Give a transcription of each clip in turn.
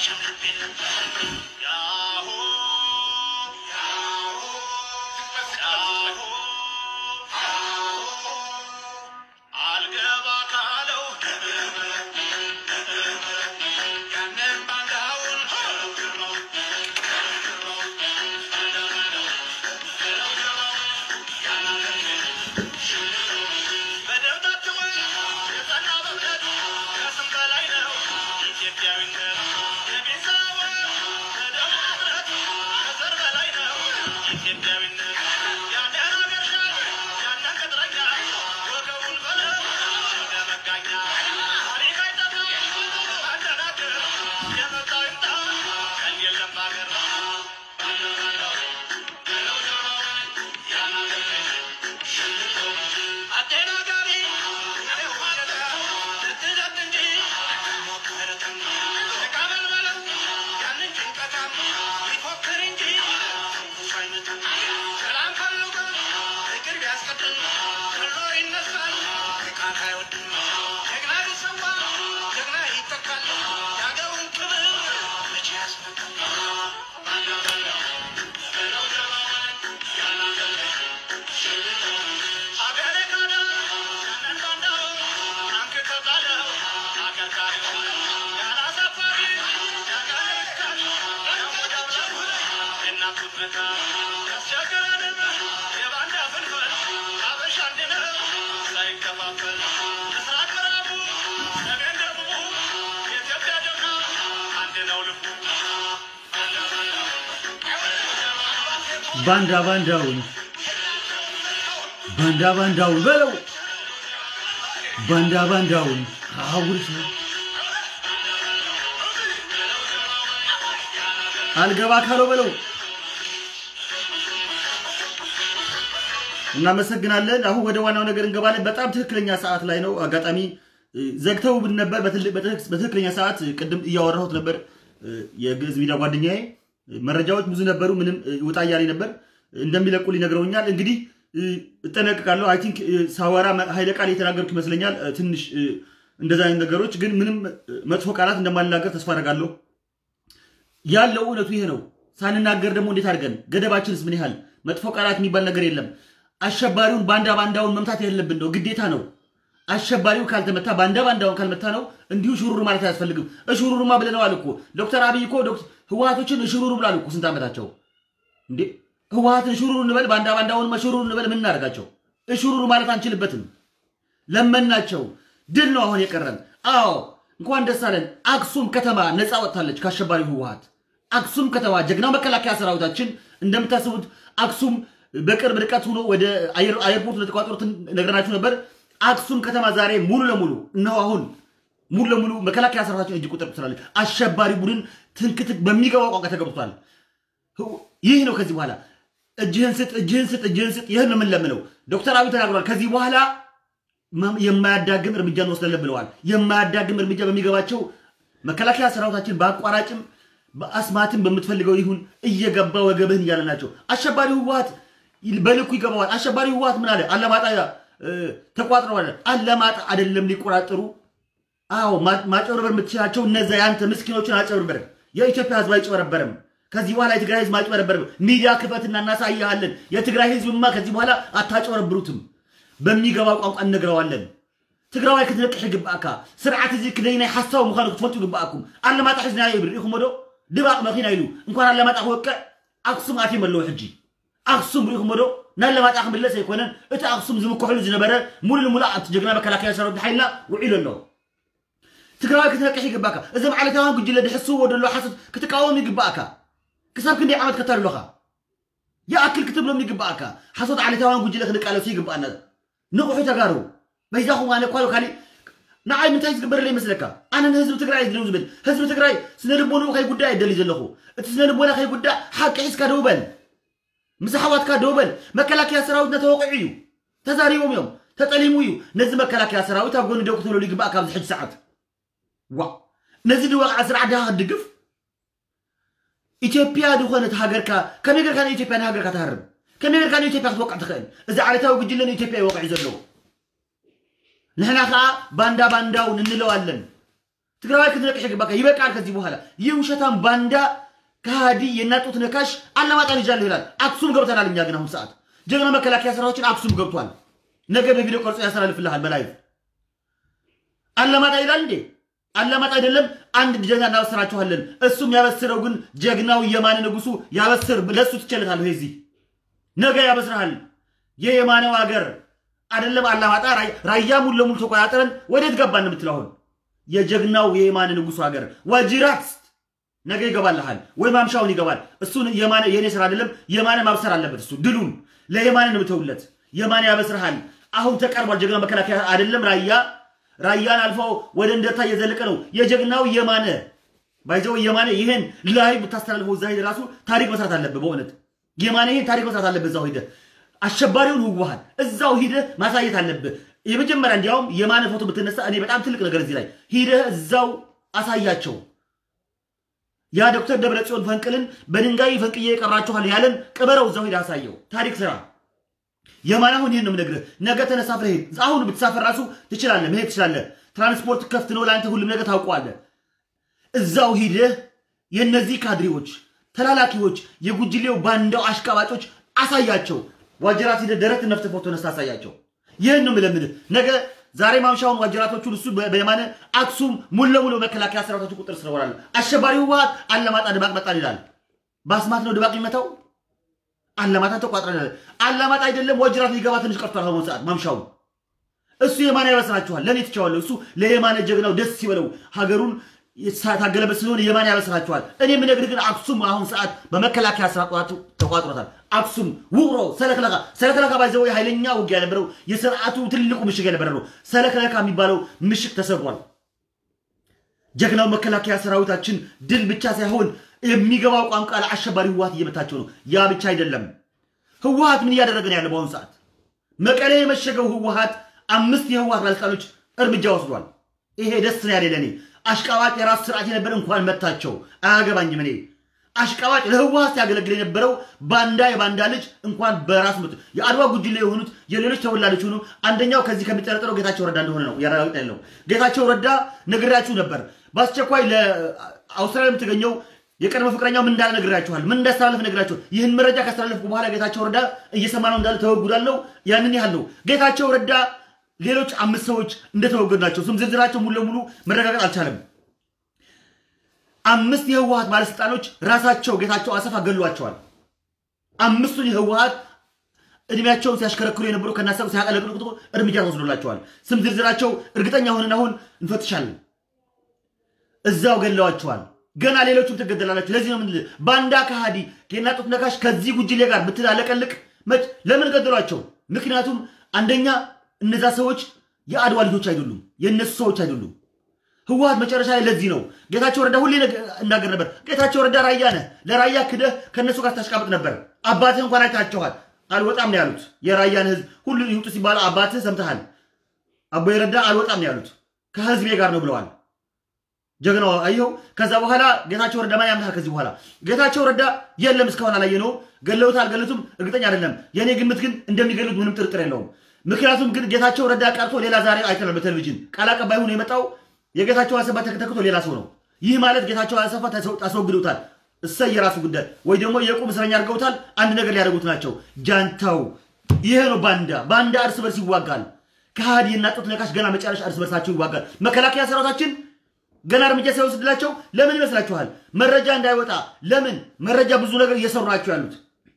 አልገባ ካለው ያንን ባንዳውን በደብዳቤው የጸና በእምነት ከስም በላይ ነው ኢትዮጵያዊነት። የቤዛው በደሙ እምነት ከዘር በላይ ነው ኢትዮጵያዊነት። ያንን አገር ሻጭ ያንን ቅጥረኛ ወገቡን በለው እንደ መጋኛ ታሪክ አይጠፋም አንደናገር የመጣው ይምጣ ቀን የለም ባገር አደናጋሪ ዋገዳ ልትዘት እንጂ ሞክርትም ተቃበል በለው ያንን ጭንቀታም ሊፎክር እንጂ ትንኩስ አይመትም ሰላም ፈልጎ ፍቅር ቢያስቀድም ገሎ ይነሳል ጥቃት አይወድም ጀግና ቢሰዋ ጀግና ይተካል የአገሩን ክብር መቼ ያስመካል ባንዳ ባንዳ በለው ጀማዋን ያናገር አገሬ ካዳ ያንን ባንዳው ታንክ ከጣለው አከርካሪው ያላሳፋሪ ያጋለካል ያሞዳብላል የእናቱት መታ ያስቸግረንም የባንዳ ፍልፈል አበሻ አንድ ነው ሳይከፋፈል ምስራቅ ምዕራቡ ሰሜን ደቡቡ የኢትዮጵያ ጀግና አንድ ነው ልቡ ባንዳ ባንዳውን ባንዳ ባንዳውን በለው ባንዳ ባንዳውን አውርስ አልገባ ካለው በለው። እናመሰግናለን። አሁን ወደ ዋናው ነገር እንገባለን። በጣም ትክክለኛ ሰዓት ላይ ነው። አጋጣሚ እ፣ ዘግተው ብን ነበር። በትል- በትክ- በትክክለኛ ሰዓት እ፣ ቅድም እያወራሁት ነበር። እ፣ የግዕዝ ሚዲያ ጓደኛዬ እ፣ መረጃዎች ብዙ ነበሩ። ምንም እ፣ ውጣ እያለኝ ነበር። እንደሚለቁልኝ ነግረውኛል። እንግዲህ እ፣ እጠነቅቃለሁ። አይ ቲንክ ሳወራ መ- ኃይለ ቃል የተናገርኩ ይመስለኛል። እ፣ ትንሽ እ፣ እንደዛ አይነት ነገሮች ግን ምንም እ፣ መጥፎ ቃላት እንደማልናገር ተስፋ አደርጋለሁ። ያለው እውነቱ ይሄ ነው። ሳንናገር ደግሞ እንዴት አድርገን ገደባችንስ ምን ያህል? መጥፎ ቃላት የሚባል ነገር የለም። አሸባሪውን ባንዳ ባንዳውን መምታት የሌለብን ነው፣ ግዴታ ነው። አሸባሪው ካልተመታ ባንዳ ባንዳውን ካልመታ ነው እንዲሁ ሽሩሩ ማለት አያስፈልግም። እሽሩሩማ ብለነዋል እኮ ዶክተር አብይ እኮ ዶክ- ህወሓቶችን እሽሩሩ ብላሉ እኮ ስንት ዓመታቸው እንዴ? ህወሓትን ሽሩሩ እንበል ባንዳ ባንዳውን ሽሩሩ እንበል ምን እናደርጋቸው? እሽሩሩ ማለት አንችልበትም። ለመናቸው። ድል ነው አሁን የቀረን። አዎ እንኳን ደስ አለን። አክሱም ከተማ ነፃ ወጥታለች ከአሸባሪው ህወሓት። አክሱም ከተማ ጀግናው መከላከያ ሰራዊታችን እንደምታስቡት አክሱም በቅርብ ርቀት ሆኖ ወደ አየር- አየርፖርት ለተቋጠሩት ነግረናችሁ ነበር። አክሱም ከተማ ዛሬ ሙሉ ለሙሉ እነሆ አሁን ሙሉ ለሙሉ መከላከያ ሰራዊታችን እጅ ቁጥር ትላለች። አሸባሪ ቡድን ትንክትክ በሚገባው ቋንቋ ተገብቷል። ይህ ነው ከዚህ በኋላ እጅህን ስጥ፣ እጅህን ስጥ፣ እጅህን ስጥ። ይህን ነው የምንለምነው። ዶክተር አብይ ተናግሯል። ከዚህ በኋላ መ- የማያዳግም እርምጃ እንወስዳለን ብለዋል። የማያዳግም እርምጃ በሚገባቸው መከላከያ ሰራዊታችን በአቋራጭም በአስማትም በምትፈልገው ይሁን እየገባ ወገብህን እያለ ናቸው። አሸባሪው ህወሓት በልኩ ይገባዋል። አሸባሪው ህወሓት ምን አለ? አለማጣ እ፣ ተቋጥረዋል። አለማጣ አይደለም ሊቆራጠሩ አዎ ማ- ማጭበርበር የምትችላቸው እነዛ የአንተ ምስኪኖችን አጭበርበርም። የኢትዮጵያ ህዝብ አይጭበረበርም። ከዚህ በኋላ የትግራይ ህዝብ አይጭበረበርም። ሚዲያ ክፈትና እናሳያለን። የትግራይ ህዝብማ ከዚህ በኋላ አታጭበረብሩትም። በሚገባ ቋንቋ እነግረዋለን። ትግራዋይ ክትነቅሕ ይግባእካ ስርዓት እዚ ክደይ ናይ ሓሳብ ምዃኑ ክትፈልጡ ይግባእኩም ኣለማጣ ሒዝና ይብል ኢኹም ዶ ድባቕ መኪና ኢሉ እንኳን ኣለማጣ ክወቅዕ ኣክሱም ኣትዮም ኣለዉ ሕጂ ኣክሱም ርኢኹም ዶ ናለማጣ ክምለስ ኣይኮነን እቲ ኣክሱም ዝምክሕሉ ዝነበረ ሙሉእ ንሙሉእ እቲ ጀግና መከላከያ ሰራዊት ሓይልና ውዒሉ ኣሎ ትግራዋይ ክትነቅሕ ይግባእካ እዞም ዓለታውያን ጉጅለ ድሕስዎ ደሎ ሓሶት ክትቃወም ይግባእካ ክሳብ ክንደይ ዓመት ከተልለኻ ይኣክል ክትብሎም ይግባእካ ሓሶት ዓለታውያን ጉጅለ ክንቃለሱ ይግባአና ንቑሑ ተጋሩ በይዛኹም ኣነ ኳሉ ካሊእ ንዓይ ምንታይ ዝግበረለ ይመስለካ ኣነ ንህዝቢ ትግራይ ዝደው ዝብል ህዝቢ ትግራይ ስነ ልቦንኡ ከይጉዳእ የደልዩ ዘለኹ እቲ ስነ ልቦና ከይጉዳእ ሓቂ ሒዝካ ደው በል ምስ ኣሕዋትካ ደው በል መከላከያ ሰራዊትና ተወቂዑ እዩ ተዛሪቦም እዮም ተጠሊሙ እዩ ነዚ መከላከያ ሰራዊት ኣብ ጎኒ ደው ክትብለሉ ይግባእ ካብዚ ሕጂ ሰዓት ዋ ነዚ ድዋቕዓ ስርዓት ድኻ ክድግፍ ኢትዮጵያ ዝኾነት ሃገርካ ከመይ ጌርካ ንኢትዮጵያ ንሃገርካ ትሃርብ ከመይ ጌርካ ንኢትዮጵያ ክትወቅዕ ትኽእል እዚ ዓለታዊ ጉጅለ ንኢትዮጵያ ይወቅዕ ዘለዎ ንሕና ከዓ ባንዳ ባንዳውን እንለዋለን ትግራዋይ ክትነቅሽ በቃ ይበቃል። ከዚህ በኋላ ይህ ውሸታም ባንዳ ከሃዲ የናጡት ነካሽ አላማጣን ይዣለሁ ይላል። አክሱም ገብተናል እኛ ግን አሁን ሰዓት ጀግና መከላከያ ሰራዊታችን አክሱም ገብቷል። ነገ በቪዲዮ ቀርጾ ያስተላልፍልሃል በላይቭ አላማጣ ይላል እንዴ? አላማጣ አይደለም። አንድ ጀግና እናበስራችኋለን። እሱም ያበስረው ግን ጀግናው የማነ ንጉሱ ያበስር። ለእሱ ትቸለታለሁ። የዚህ ነገ ያበስርሃል። የየማነው ሀገር አይደለም አላማጣ፣ ራያ ሙሉ ለሙሉ ተቆጣጠረን ወዴት ገባን የምትለው አሁን የጀግናው የየማነ ንጉሱ ሀገር ዋጅራት ነገ ይገባልሃል ወይ ማምሻውን ይገባል። እሱን የማነ የኔ ስራ አይደለም። የማነ ማብሰር አለበት። እሱ ድሉን ለየማነ ነው የምተውለት። የማነ ያበስርሃል። አሁን ተቀርቧል። ጀግና መከላከያ አይደለም ራያ ራያን አልፎ ወደ እንደታ እየዘለቀ ነው። የጀግናው የማነ ባይዘው የማነ ይሄን ላይ ብታስተላልፈው እዛ ሄደህ ራሱ ታሪክ መስራት አለብህ። በእውነት የማነ ይሄን ታሪክ መስራት አለብህ። እዛው ሄደህ አሸባሪውን ህወሓት እዛው ሂደህ ማሳየት አለብህ። የመጀመሪያ እንዲያውም የማነ ፎቶ ብትነሳ እኔ በጣም ትልቅ ነገር እዚህ ላይ ሂደህ እዛው አሳያቸው። ያ ዶክተር ደብረጽዮን ፈንቅልን በድንጋይ ፈንቅዬ የቀራችኋል ያለን ቅበረው እዛው ሂደህ አሳየው። ታሪክ ስራ የማን አሁን ይህን ነው የምነግርህ። ነገ ተነሳፍረ ሄድ። አሁን ብትሳፈር ራሱ ትችላለህ፣ መሄድ ትችላለህ። ትራንስፖርት ከፍት ነው ለአንተ፣ ሁሉም ነገር ታውቀዋለህ። እዛው ሂደህ የእነዚህ ካድሬዎች፣ ተላላኪዎች፣ የጉጅሌው ባንዳው አሽቃባጮች አሳያቸው። ዋጅራት ሂደህ ደረት ነፍት ፎቶ ነስታ አሳያቸው። ይህን ነው የምለምንህ። ነገ ዛሬ ማምሻውን ዋጅራቶቹን እሱ በየማነ አክሱም ሙሉ ለሙሉ መከላከያ ሰራዊቶቹ ቁጥር ስር ይሆናል። አሸባሪ ህወሓት አላማጣ ድባቅ መጣል ይላል። በአስማት ነው ድባቅ የሚመታው። አላማጣ ተቋጥረናል። አላማጣ አይደለም ወጅራት ሊገባ ትንሽ ቀርቷል። አሁን ሰዓት ማምሻውን እሱ የማነ ያበስራችኋል። ለእኔ ትቸዋለሁ። እሱ ለየማነ ጀግናው ደስ ሲበለው ሀገሩን ታገለበት ስለሆነ የማነ ያበስራችኋል። እኔ የምነግርህ ግን አክሱም አሁን ሰዓት በመከላከያ ስራ ተቋጥሮታል። አክሱም፣ ውቅሮ፣ ሰለክለካ ሰለክለካ ባይዘው ኃይለኛ ውጊያ የነበረው የስርዓቱ ትልቁ ምሽግ የነበረ ነው። ሰለክለካ የሚባለው ምሽግ ተሰብሯል። ጀግናው መከላከያ ሰራዊታችን ድል ብቻ ሳይሆን የሚገባው ቋንቋ ለአሸባሪ ህወሓት እየመታቸው ነው። ያ ብቻ አይደለም። ህወሓት ምን እያደረገ ነው ያለ? በአሁኑ ሰዓት መቀሌ የመሸገው ህወሓት አምስት የህወሓት ባለስልጣኖች እርምጃ ወስዷል። ይሄ ደስ ነው ያለ ለእኔ። አሽቃባጭ የራሱ ስርዓት የነበረ እንኳን መታቸው። አያገባኝም። እኔ አሽቃባጭ ለህወሓት ሲያገለግል የነበረው ባንዳ የባንዳ ልጅ እንኳን በራሱ መቶ የአድዋ ጉጅሌ የሆኑት የሌሎች ተወላጆች ሆኑ። አንደኛው ከዚህ ከሚጠረጠረው ጌታቸው ረዳ እንደሆነ ነው ያረጋግጥ ያለው። ጌታቸው ረዳ ነግሬያችሁ ነበር። በአስቸኳይ ለአውስትራሊያ የምትገኘው የቀድሞ ፍቅረኛው ምን እንዳለ ነግራችኋል። ምን እንዳስተላለፍ ነግራችኋል። ይህን መረጃ ካስተላለፍኩ በኋላ ጌታቸው ረዳ እየሰማ ነው እንዳለ ተወጉዳለው። ያንን ያህል ነው። ጌታቸው ረዳ ሌሎች አምስት ሰዎች እንደተወገዱ ናቸው። ስም ዝርዝራቸው ሙሉ ለሙሉ መረጋገጥ አልቻለም። አምስት የህወሓት ባለስልጣኖች ራሳቸው ጌታቸው አሰፋ ገሏቸዋል። አምስቱን የህወሓት እድሜያቸውን ሲያሽከረክሩ የነበሩ ከናሰብ ሲያቀለቅሉ እርምጃ ተወስዶላቸዋል። ስም ዝርዝራቸው እርግጠኛ ሆነን አሁን እንፈትሻለን። እዛው ገለዋቸዋል። ገና ሌሎቹም ትገደላላችሁ። ለዚህ ነው ምን ባንዳ ከሃዲ ኬናጡት ነካሽ ከዚህ ጉጅሌ ጋር ብትላለቀልቅ መች ለምን ገደሏቸው? ምክንያቱም አንደኛ እነዛ ሰዎች የአድዋ ልጆች አይደሉም፣ የእነሱ ሰዎች አይደሉም። ህወሓት መጨረሻ ላይ ለዚህ ነው ጌታቸው ረዳ ሁሌ እናገር ነበር። ጌታቸው ረዳ ራያ ነህ፣ ለራያ ክደህ ከእነሱ ጋር ታሽቃብጥ ነበር። አባትህ እንኳን አይታቸዋል። አልወጣም ነው ያሉት። የራያን ህዝብ ሁሉ ይውጡ ሲባሉ አባትህ ሰምተሃል። አቦይ ረዳ አልወጣም ነው ያሉት። ከህዝቤ ጋር ነው ብለዋል። ጀግናው አየው። ከዛ በኋላ ጌታቸው ረዳ ማን ያምናል? ከዚህ በኋላ ጌታቸው ረዳ የለም እስካሁን አላየነውም። ገለውት አልገለቱም እርግጠኛ አይደለም። የእኔ ግምት ግን እንደሚገሉት ምንም ጥርጥር የለውም። ምክንያቱም ግን ጌታቸው ረዳ ቀርቶ ሌላ ዛሬ አይተናል በቴሌቪዥን ቃል አቀባይ ሆኖ የመጣው የጌታቸው አሰፋ ተክቶ ሌላ ሰው ነው። ይህ ማለት ጌታቸው አሰፋ አስወግደውታል። እሰይ የራሱ ጉዳይ ወይ ደግሞ የቁም እስረኛ አድርገውታል። አንድ ነገር ሊያደርጉት ናቸው። ጃንታው ይሄ ነው ባንዳ። ባንዳ እርስ በርስ ይዋጋል። ከሃዲ እና ጡት ነካሽ ገና መጨረሻ እርስ በርሳቸው ይዋጋል። መከላከያ ሰራዊታችን ገና እርምጃ ሳይወስድላቸው ለምን ይመስላችኋል? መረጃ እንዳይወጣ ለምን መረጃ ብዙ ነገር እየሰሩ ናቸው ያሉት።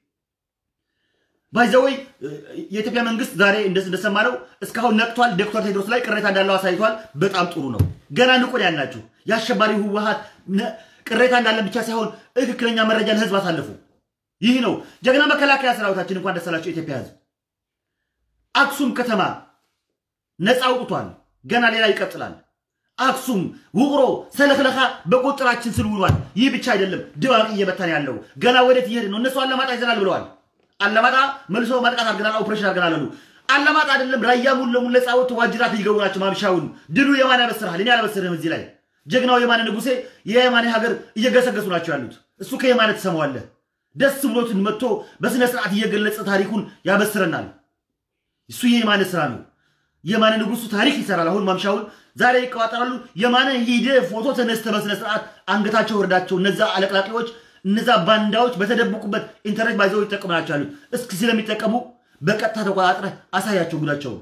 ባይዘወይ የኢትዮጵያ መንግስት ዛሬ እንደሰማነው እስካሁን ነቅቷል። ዶክተር ቴድሮስ ላይ ቅሬታ እንዳለው አሳይቷል። በጣም ጥሩ ነው። ገና ንቁን ያልናችሁ የአሸባሪ ህወሓት ቅሬታ እንዳለን ብቻ ሳይሆን ትክክለኛ መረጃ ለህዝብ አሳልፉ። ይህ ነው ጀግና መከላከያ ሰራዊታችን። እንኳን ደስ አላቸው የኢትዮጵያ ህዝብ። አክሱም ከተማ ነፃ አውጥቷል። ገና ሌላ ይቀጥላል። አክሱም፣ ውቅሮ፣ ሰለክለካ በቁጥራችን ስር ውሏል። ይህ ብቻ አይደለም፣ ድባቅ እየመታን ያለው ገና ወዴት እየሄድ ነው? እነሱ አላማጣ ይዘናል ብለዋል። አላማጣ መልሶ ማጥቃት አድርገናል፣ ኦፕሬሽን አድርገናል አሉ። አላማጣ አይደለም ራያ ሙሉ ለሙሉ ነፃ ወጥቶ ዋጅራት ሊገቡ ናቸው። ማምሻውን ድሉ የማን ያበስርሃል? እኔ አላበስርህም። እዚህ ላይ ጀግናው የማነ ንጉሴ የየማነ ሀገር እየገሰገሱ ናቸው ያሉት። እሱ ከየማነ ትሰማዋለህ። ደስ ብሎትን መጥቶ በስነ ስርዓት እየገለጸ ታሪኩን ያበስረናል። እሱ የየማነ ስራ ነው። የማነ ንጉሱ ታሪክ ይሰራል። አሁን ማምሻውን ዛሬ ይቀባጠራሉ። የማነ ሂደ ፎቶ ተነስተ በስነ ስርዓት አንገታቸው ወርዳቸው እነዛ አለቅላቂዎች እነዛ ባንዳዎች በተደበቁበት ኢንተርኔት ባይዘው ይጠቀሙ ናቸው ያሉት። እስኪ ስለሚጠቀሙ በቀጥታ ተቆጣጥረ አሳያቸው ጉዳቸውን።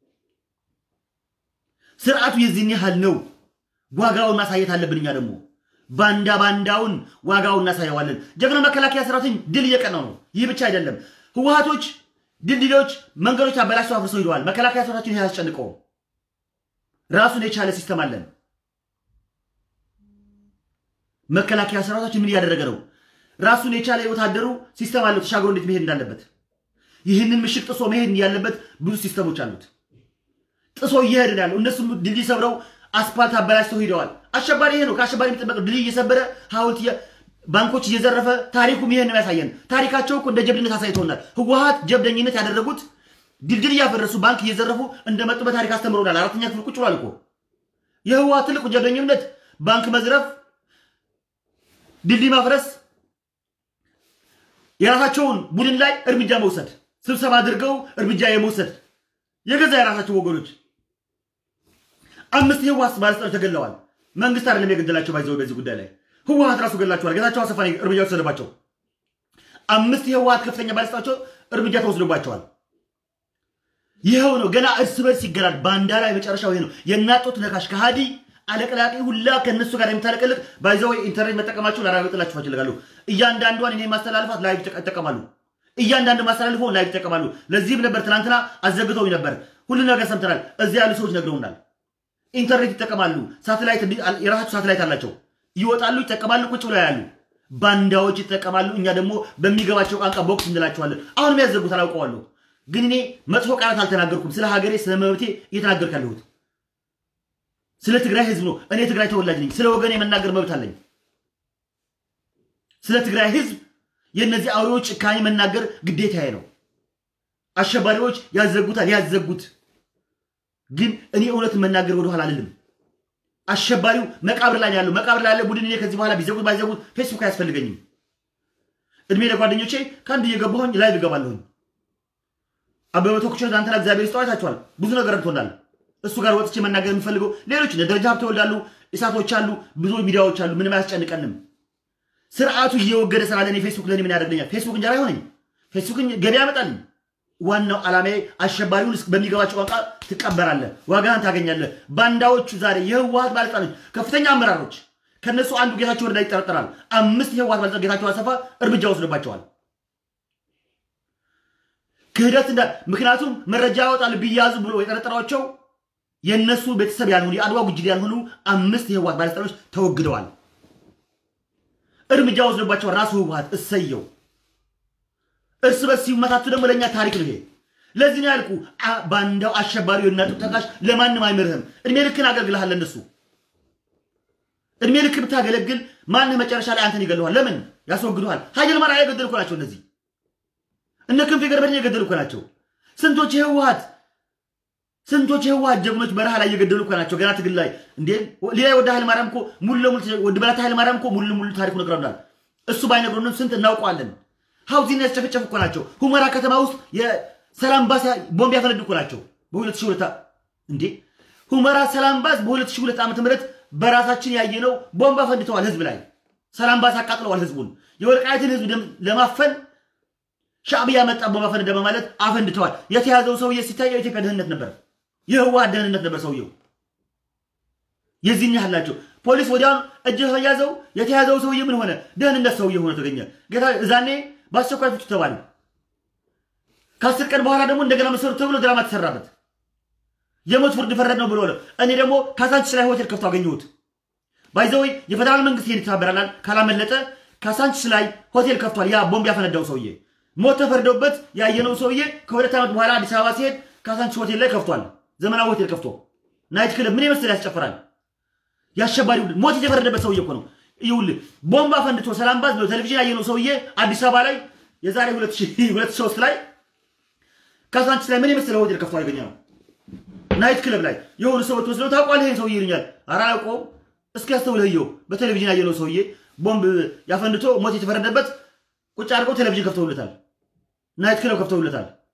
ስርዓቱ የዚህን ያህል ነው። ዋጋውን ማሳየት አለብን። እኛ ደግሞ ባንዳ ባንዳውን ዋጋውን እናሳየዋለን። ጀግና መከላከያ ሰራዊትን ድል እየቀናው ነው። ይህ ብቻ አይደለም። ህወሀቶች ድልድሎች፣ መንገዶች አበላሽተው አፍርሰው ሂደዋል። መከላከያ ሰራዊትን ይህ አያስጨንቀውም። ራሱን የቻለ ሲስተም አለን። መከላከያ ሰራዊታችን ምን እያደረገ ነው? ራሱን የቻለ የወታደሩ ሲስተም አለው፣ ተሻግሮ እንዴት መሄድ እንዳለበት። ይህንን ምሽግ ጥሶ መሄድ ያለበት ብዙ ሲስተሞች አሉት። ጥሶ እየሄድ ነው ያለው። እነሱም ድልድይ ሰብረው አስፓልት አበላሽተው ሂደዋል። አሸባሪ ይሄ ነው። ከአሸባሪ የሚጠበቀው ድልድይ እየሰበረ ሐውልት ባንኮች እየዘረፈ ታሪኩም ይሄን ነው ያሳየን። ታሪካቸው እኮ እንደ ጀብድነት አሳይተውናል። ህወሀት ጀብደኝነት ያደረጉት ድልድል እያፈረሱ ባንክ እየዘረፉ እንደመጡ በታሪክ አስተምረውናል። አራተኛ ክፍል ቁጭ ብሏል እኮ የህወሀት ትልቁ ጀብደኝነት ባንክ መዝረፍ፣ ድልድይ ማፍረስ፣ የራሳቸውን ቡድን ላይ እርምጃ መውሰድ፣ ስብሰባ አድርገው እርምጃ የመውሰድ የገዛ የራሳቸው ወገኖች አምስት የህወሀት ባለስልጣኖች ተገለዋል። መንግስት አይደለም የገደላቸው። ባይዘው በዚህ ጉዳይ ላይ ህወሀት ራሱ ገላቸዋል። ጌታቸው አሰፋ እርምጃ ወሰደባቸው። አምስት የህወሀት ከፍተኛ ባለስልጣኖች እርምጃ ተወስዶባቸዋል። ይኸው ነው። ገና እርስ በርስ ይገላል። ባንዳ ላይ መጨረሻው ይሄ ነው። የናጦት ነካሽ ከሃዲ አለቅላቂ ሁላ ከእነሱ ጋር የምታለቀልቅ ባይዘው ኢንተርኔት መጠቀማቸው ላረጋግጥላችሁ እፈልጋለሁ። እያንዳንዷን እኔ ማስተላልፋት ላይቭ ይጠቀማሉ። እያንዳንዱ ማስተላልፈው ላይቭ ይጠቀማሉ። ለዚህም ነበር ትናንትና አዘግተው ነበር። ሁሉ ነገር ሰምተናል። እዚያ ያሉ ሰዎች ነግረውናል። ኢንተርኔት ይጠቀማሉ። ሳተላይት የራሳቸው ሳተላይት አላቸው። ይወጣሉ፣ ይጠቀማሉ፣ ቁጭ ብለው ያሉ ባንዳዎች ይጠቀማሉ። እኛ ደግሞ በሚገባቸው ቋንቋ ቦክስ እንላቸዋለን። አሁንም ያዘጉት አላውቀዋለሁ። ግን እኔ መጥፎ ቃላት አልተናገርኩም። ስለ ሀገሬ ስለ መብቴ እየተናገርኩ ያለሁት ስለ ትግራይ ህዝብ ነው። እኔ ትግራይ ተወላጅ ነኝ። ስለ ወገኔ የመናገር መብት አለኝ። ስለ ትግራይ ህዝብ የእነዚህ አውሬዎች ጭካኔ መናገር ግዴታዬ ነው። አሸባሪዎች ያዘጉታል፣ ያዘጉት ግን እኔ እውነትን መናገር ወደኋላ አልልም። አሸባሪው መቃብር ላይ ያለው መቃብር ላይ ያለ ቡድን እኔ ከዚህ በኋላ ቢዘጉት ባይዘጉት ፌስቡክ አያስፈልገኝም። እድሜ ለጓደኞቼ ከአንድ እየገባሁኝ ላይ እገባለሁኝ። አበበ ተኩቸ ትናንትና እግዚአብሔር ይስጠው አይታችኋል። ብዙ ነገር ረድቶናል። እሱ ጋር ወጥቼ መናገር የምፈልገው ሌሎች ደረጃ ሀብተ ወልዳሉ፣ እሳቶች አሉ፣ ብዙ ሚዲያዎች አሉ። ምንም አያስጨንቀንም። ስርዓቱ እየወገደ ስላለ እኔ ፌስቡክ ለእኔ ምን ያደርገኛል? ፌስቡክ እንጀራ አይሆነኝ። ፌስቡክ ገበያ ያመጣልኝ። ዋናው ዓላማዬ አሸባሪውን በሚገባቸው ቋንቋ ትቀበራለህ፣ ዋጋህን ታገኛለህ። ባንዳዎቹ ዛሬ የህወሀት ባለስልጣኖች፣ ከፍተኛ አመራሮች ከነሱ አንዱ ጌታቸው ረዳ ይጠረጠራል። አምስት የህወሀት ባለስልጣኖች ጌታቸው አሰፋ እርምጃ ወስዶባቸዋል። ክህደት እንዳ ምክንያቱም መረጃ ያወጣሉ ቢያዙ ብሎ የጠረጠሯቸው የእነሱ ቤተሰብ ያልሆኑ የአድዋ ጉጅል ያልሆኑ አምስት የህወሀት ባለስልጣኖች ተወግደዋል። እርምጃ ወስዶባቸዋል ራሱ ህወሀት። እሰየው። እርስ በርስ ሲመታቱ ደግሞ ለእኛ ታሪክ ነው ይሄ። ለዚህ ነው ያልኩ ባንዳው አሸባሪው የናጡ ተካሽ ለማንም አይምርህም። እድሜ ልክን አገልግልሃል። ለእነሱ እድሜ ልክ ብታገለግል ማንህ መጨረሻ ላይ አንተን ይገለዋል። ለምን ያስወግዱሃል? ሀይል ማርያ የገደሉ እኮ ናቸው እነዚህ እነ ክንፌ ገርበድን የገደሉ እኮ ናቸው። ስንቶች የህወሀት ስንቶች የህወሀት ጀግኖች በረሃ ላይ እየገደሉ እኮ ናቸው። ገና ትግል ላይ እንዴ ሌላ ወደ ኃይለ ማርያም እኮ ሙሉ ለሙሉ ወደ በላታ ኃይለ ማርያም እኮ ሙሉ ለሙሉ ታሪኩ ነግረውናል። እሱ ባይነግሩንም ስንት እናውቀዋለን። ሀውዚን ያስጨፈጨፉ እኮ ናቸው። ሁመራ ከተማ ውስጥ የሰላም ባስ ቦምብ ያፈነዱ እኮ ናቸው። በሁለት ሺህ ሁለት እንዴ ሁመራ ሰላም ባስ በሁለት ሺህ ሁለት ዓመተ ምህረት በራሳችን ያየነው ቦምብ አፈንድተዋል። ህዝብ ላይ ሰላም ባስ አቃጥለዋል። ህዝቡን የወልቃይትን ህዝብ ለማፈን ሻዕቢያ መጣ ቦምብ አፈነደ በማለት አፈንድተዋል። የተያዘው ሰውዬ ሲታይ የኢትዮጵያ ደህንነት ነበር፣ የህወሓት ደህንነት ነበር ሰውየው። የዚህን ያህል ናቸው። ፖሊስ ወዲያውኑ እጅ ያዘው። የተያዘው ሰውዬ ምን ሆነ? ደህንነት ሰውዬ ሆነ ተገኘ። ጌታ እዛኔ በአስቸኳይ ፍቱ ተባለ። ከአስር ቀን በኋላ ደግሞ እንደገና መሰሩ ተብሎ ድራማ ተሰራበት። የሞት ፍርድ ፈረድ ነው ብሎ እኔ ደግሞ ካሳንችስ ላይ ሆቴል ከፍቶ አገኘሁት። ባይዘወይ የፌደራል መንግስት ይሄን ይተባበራል ካላመለጠ ካሳንችስ ላይ ሆቴል ከፍቷል። ያ ቦምብ ያፈነዳው ሰውዬ ሞት ተፈርዶበት ያየነው ሰውዬ ከሁለት ዓመት በኋላ አዲስ አበባ ሲሄድ ካሳንችስ ሆቴል ላይ ከፍቷል። ዘመናዊ ሆቴል ከፍቶ ናይት ክለብ ምን ይመስል ያስጨፍራል። የአሸባሪ ቡድን ሞት የተፈረደበት ሰውዬ እኮ ነው። ይኸውልህ ቦምብ አፈንድቶ ሰላም ባዝ ነው ቴሌቪዥን ያየነው ሰውዬ አዲስ አበባ ላይ የዛሬ 2003 ላይ ካሳንችስ ላይ ምን የመሰለ ሆቴል ከፍቶ ያገኘ ነው። ናይት ክለብ ላይ የሆኑ ሰዎች ወስደው ታውቋል ይሄን ሰውዬ ይሉኛል። ኧረ አላውቀውም። እስኪ ያስተውልህ እየው በቴሌቪዥን ያየነው ሰውዬ ቦምብ ያፈንድቶ ሞት የተፈረደበት ቁጭ አድርገው ቴሌቪዥን ከፍተውለታል። ናይት ክለብ ከፍተውለታል።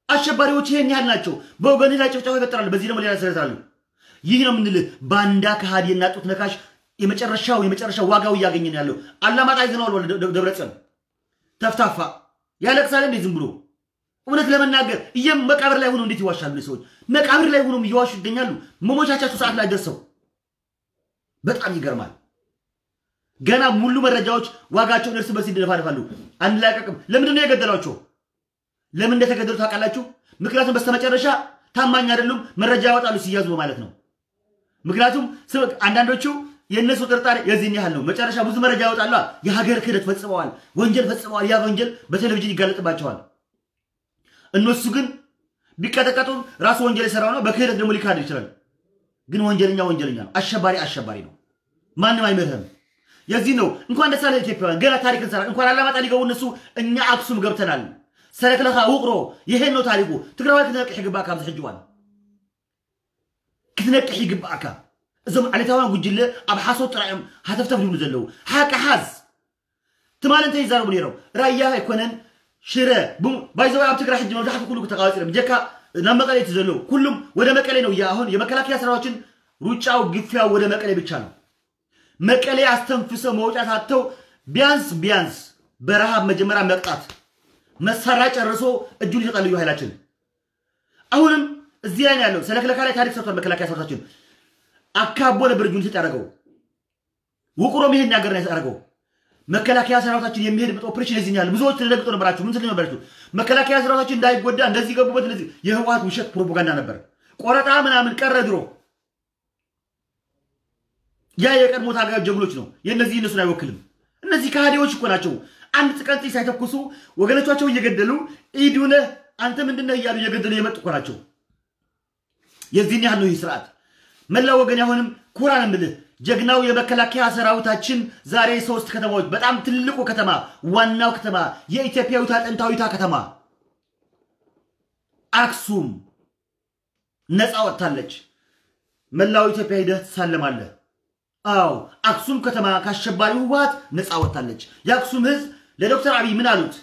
አሸባሪዎች ይሄን ያህል ናቸው። በወገንህ ላይ ጭፍጨፋ ይፈጥራሉ። በዚህ ደግሞ ሌላ ያሰረታሉ። ይህ ነው የምንልህ። ባንዳ ከሃዲና ጡት ነካሽ የመጨረሻው የመጨረሻው ዋጋው እያገኘ ነው ያለው። አላማጣ ይዘነዋል። ወደ ደብረጽዮን ተፍታፋ ያለቅሳል እንዴ ዝም ብሎ እውነት ለመናገር እየም መቃብር ላይ ሆኖ እንዴት ይዋሻሉ ሰዎች? መቃብር ላይ ሆኖም እየዋሹ ይገኛሉ። መሞቻቻቸው ሰዓት ላይ ደርሰው በጣም ይገርማል። ገና ሙሉ መረጃዎች ዋጋቸውን እርስ በርስ ይደፋደፋሉ። አንላቀቅም። ለምንድን ነው የገደሏቸው? ለምን እንደተገደሉ ታውቃላችሁ? ምክንያቱም በስተመጨረሻ ታማኝ አይደሉም፣ መረጃ ያወጣሉ ሲያዙ ማለት ነው። ምክንያቱም አንዳንዶቹ የእነሱ ጥርጣሬ የዚህን ያህል ነው። መጨረሻ ብዙ መረጃ ያወጣሉ። የሀገር ክህደት ፈጽመዋል፣ ወንጀል ፈጽመዋል። ያ ወንጀል በቴሌቪዥን ይጋለጥባቸዋል። እነሱ ግን ቢቀጠቀጡ ራሱ ወንጀል የሰራው ነው። በክህደት ደግሞ ሊካድ ይችላል። ግን ወንጀለኛ ወንጀለኛ ነው። አሸባሪ አሸባሪ ነው። ማንም አይምርህም። የዚህ ነው እንኳን ደስ አለ ኢትዮጵያውያን፣ ገና ታሪክ እንሰራ እንኳን አላማጣ ሊገቡ እነሱ እኛ አክሱም ገብተናል። ሰረክለኻ ውቅሮ ይሄን ነው ታሪኩ። ትግራዋይ ክትነቅሕ ይግባእካ ኣብዚ ሕጂ እዋን ክትነቅሕ ይግባእካ። እዞም ዓሌታውያን ጉጅለ ኣብ ሓሶት ጥራዮም ሃተፍተፍ ይብሉ ዘለው ሓቂ ሓዝ ትማል እንታይ ይዛረቡ ነይሮም ራያ ኣይኮነን ሽረ ባይዘወይ ኣብ ትግራይ ሕጂ መብዛሕትኡ ኩሉ ተቃዋፂሎም ጀካ ናብ መቀሌ እቲ ዘለው ኩሉም ወደ መቀሌ ነው እያ አሁን የመከላከያ ስራዎችን ሩጫው ግፊያው ወደ መቀሌ ብቻ ነው። መቀሌ አስተንፍሰው መውጫት አጥተው ቢያንስ ቢያንስ በረሃብ መጀመሪያ መቅጣት መሳሪያ ጨርሶ እጁን ይሰጣል ልዩ ኃይላችን። አሁንም እዚህ ላይ ነው ያለው። ሰለክለካ ላይ ታሪክ ሰርቷል። መከላከያ ሰራዊታችን አካቦ ነበር እጁን ሲሰጥ ያደረገው። ውቅሮም ይሄን ያገር ነው ያደረገው። መከላከያ ሰራዊታችን የሚሄድበት ኦፕሬሽን የዚህ ያለ ብዙዎች ተደግጦ ነበራችሁ። ምን ስል ነበራችሁ? መከላከያ ሰራዊታችን እንዳይጎዳ እንደዚህ ገቡበት። እንደዚህ የህወሓት ውሸት ፕሮፓጋንዳ ነበር። ቆረጣ ምናምን ቀረ ድሮ። ያ የቀድሞ ታጋዮች ጀግኖች ነው። የእነዚህ እነሱን አይወክልም። እነዚህ ከሃዲዎች እኮ ናቸው። አንድ ጥቃት ሳይተኩሱ ወገኖቻቸው እየገደሉ ኢዱነ አንተ ምንድነው እያሉ እየገደሉ የመጡ እኮ ናቸው። የዚህን ያህል ነው ይህ ስርዓት። መላው ወገን አሁንም ኩራን የምልህ ጀግናው የመከላከያ ሰራዊታችን ዛሬ ሶስት ከተማዎች በጣም ትልቁ ከተማ ዋናው ከተማ የኢትዮጵያዊቷ ጥንታዊቷ ከተማ አክሱም ነፃ ወጥታለች። መላው ኢትዮጵያ ሂደህ ትሳለማለህ። አዎ አክሱም ከተማ ከአሸባሪው ህወሓት ነፃ ወጥታለች። የአክሱም ህዝብ ለዶክተር አብይ ምን አሉት?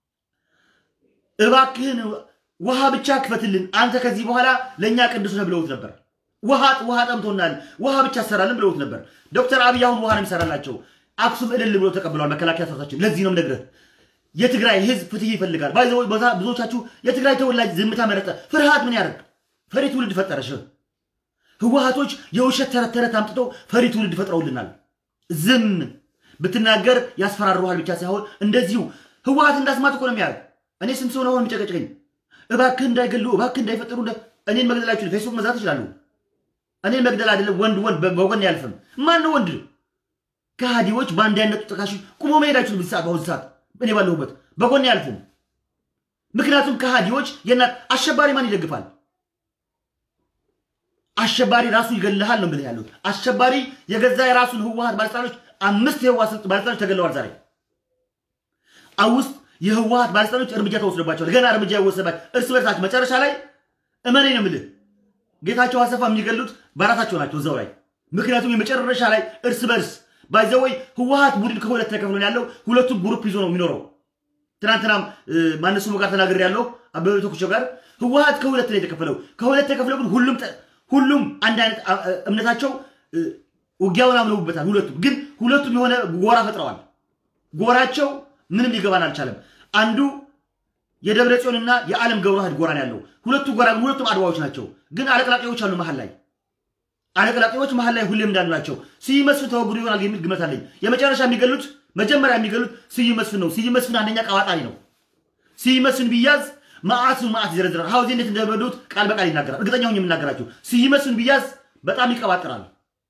እባክህን ውሃ ብቻ ክፈትልን፣ አንተ ከዚህ በኋላ ለእኛ ቅዱስ ነህ ብለውት ነበር። ውሃ ውሃ ጠምቶናል፣ ውሃ ብቻ ሰራልን ብለውት ነበር። ዶክተር አብይ አሁን ውሃ ነው የሚሰራላቸው። አክሱም እልል ብሎ ተቀብለዋል መከላከያ ሰራዊታችን። ለዚህ ነው የምነግርህ የትግራይ ህዝብ ፍትህ ይፈልጋል። ብዙዎቻችሁ የትግራይ ተወላጅ ዝምታ መረጠ። ፍርሃት ምን ያደርግ? ፈሪ ትውልድ ፈጠረሽ። ህወሓቶች የውሸት ተረት ተረት አምጥተው ፈሪ ትውልድ ፈጥረውልናል። ዝም ብትናገር ያስፈራሩሃል ብቻ ሳይሆን እንደዚሁ ህወሓት እንዳስማት እኮ ነው የሚያደርግ። እኔ ስንት ሰው ነው አሁን የሚጨቀጭቀኝ? እባክህ እንዳይገሉ፣ እባክህ እንዳይፈጠሩ፣ እኔን መግደል አይችሉም። ፌስቡክ መዛት ይችላሉ። እኔን መግደል አይደለም ወንድ ወንድ በጎን ያልፍም። ማን ነው ወንድ? ከሃዲዎች በአንድ ያነጡ ጠቃሽ ቁሞ መሄድ አይችሉም። ሰዓት በአሁኑ ሰዓት እኔ ባለሁበት በጎን ያልፉም። ምክንያቱም ከሃዲዎች የእናት አሸባሪ ማን ይደግፋል? አሸባሪ ራሱ ይገልሃል ነው ብለህ ያሉት። አሸባሪ የገዛ የራሱን ህወሓት ባለስልጣኖች አምስት የህወሓት ባለስልጣኖች ተገለዋል ዛሬ አውስጥ የህወሓት ባለስልጣኖች እርምጃ ተወስዶባቸዋል። ገና እርምጃ ይወሰድባቸው እርስ በርሳቸው መጨረሻ ላይ እመኔ ነው የምልህ ጌታቸው አሰፋ የሚገሉት በራሳቸው ናቸው እዛው ላይ። ምክንያቱም የመጨረሻ ላይ እርስ በርስ ባይዘወይ ህወሓት ቡድን ከሁለት ተከፍሎ ነው ያለው። ሁለቱም ግሩፕ ይዞ ነው የሚኖረው። ትናንትናም ማነሱ ጋር ተናግሬ ያለው አበበ ተኩሾ ጋር ህወሓት ከሁለት ነው የተከፈለው። ከሁለት ተከፍለው ግን ሁሉም ሁሉም አንድ አይነት እምነታቸው ውጊያውን አምነውበታል። ሁለቱም ግን ሁለቱም የሆነ ጎራ ፈጥረዋል። ጎራቸው ምንም ሊገባን አልቻለም። አንዱ የደብረ ጽዮንና የዓለም ገብረዋህድ ጎራ ነው ያለው። ሁለቱ ጎራ ግን ሁለቱም አድዋዎች ናቸው። ግን አለቅላቂዎች አሉ መሀል ላይ አለቅላቂዎች መሀል ላይ ሁሌም እንዳሉ ናቸው። ስዩም መስፍን ተወግዶ ይሆናል የሚል ግመት አለኝ። የመጨረሻ የሚገሉት መጀመሪያ የሚገሉት ስዩም መስፍን ነው። ስዩም መስፍን አንደኛ ቀባጣሪ ነው። ስዩም መስፍን ቢያዝ መዓቱ መዓት ይዘረዝራል። ሀውዜ እንዴት እንደበዱት ቃል በቃል ይናገራል። እርግጠኛ ሆኜ የምናገራቸው ስዩም መስፍን ቢያዝ በጣም ይቀባጥራል።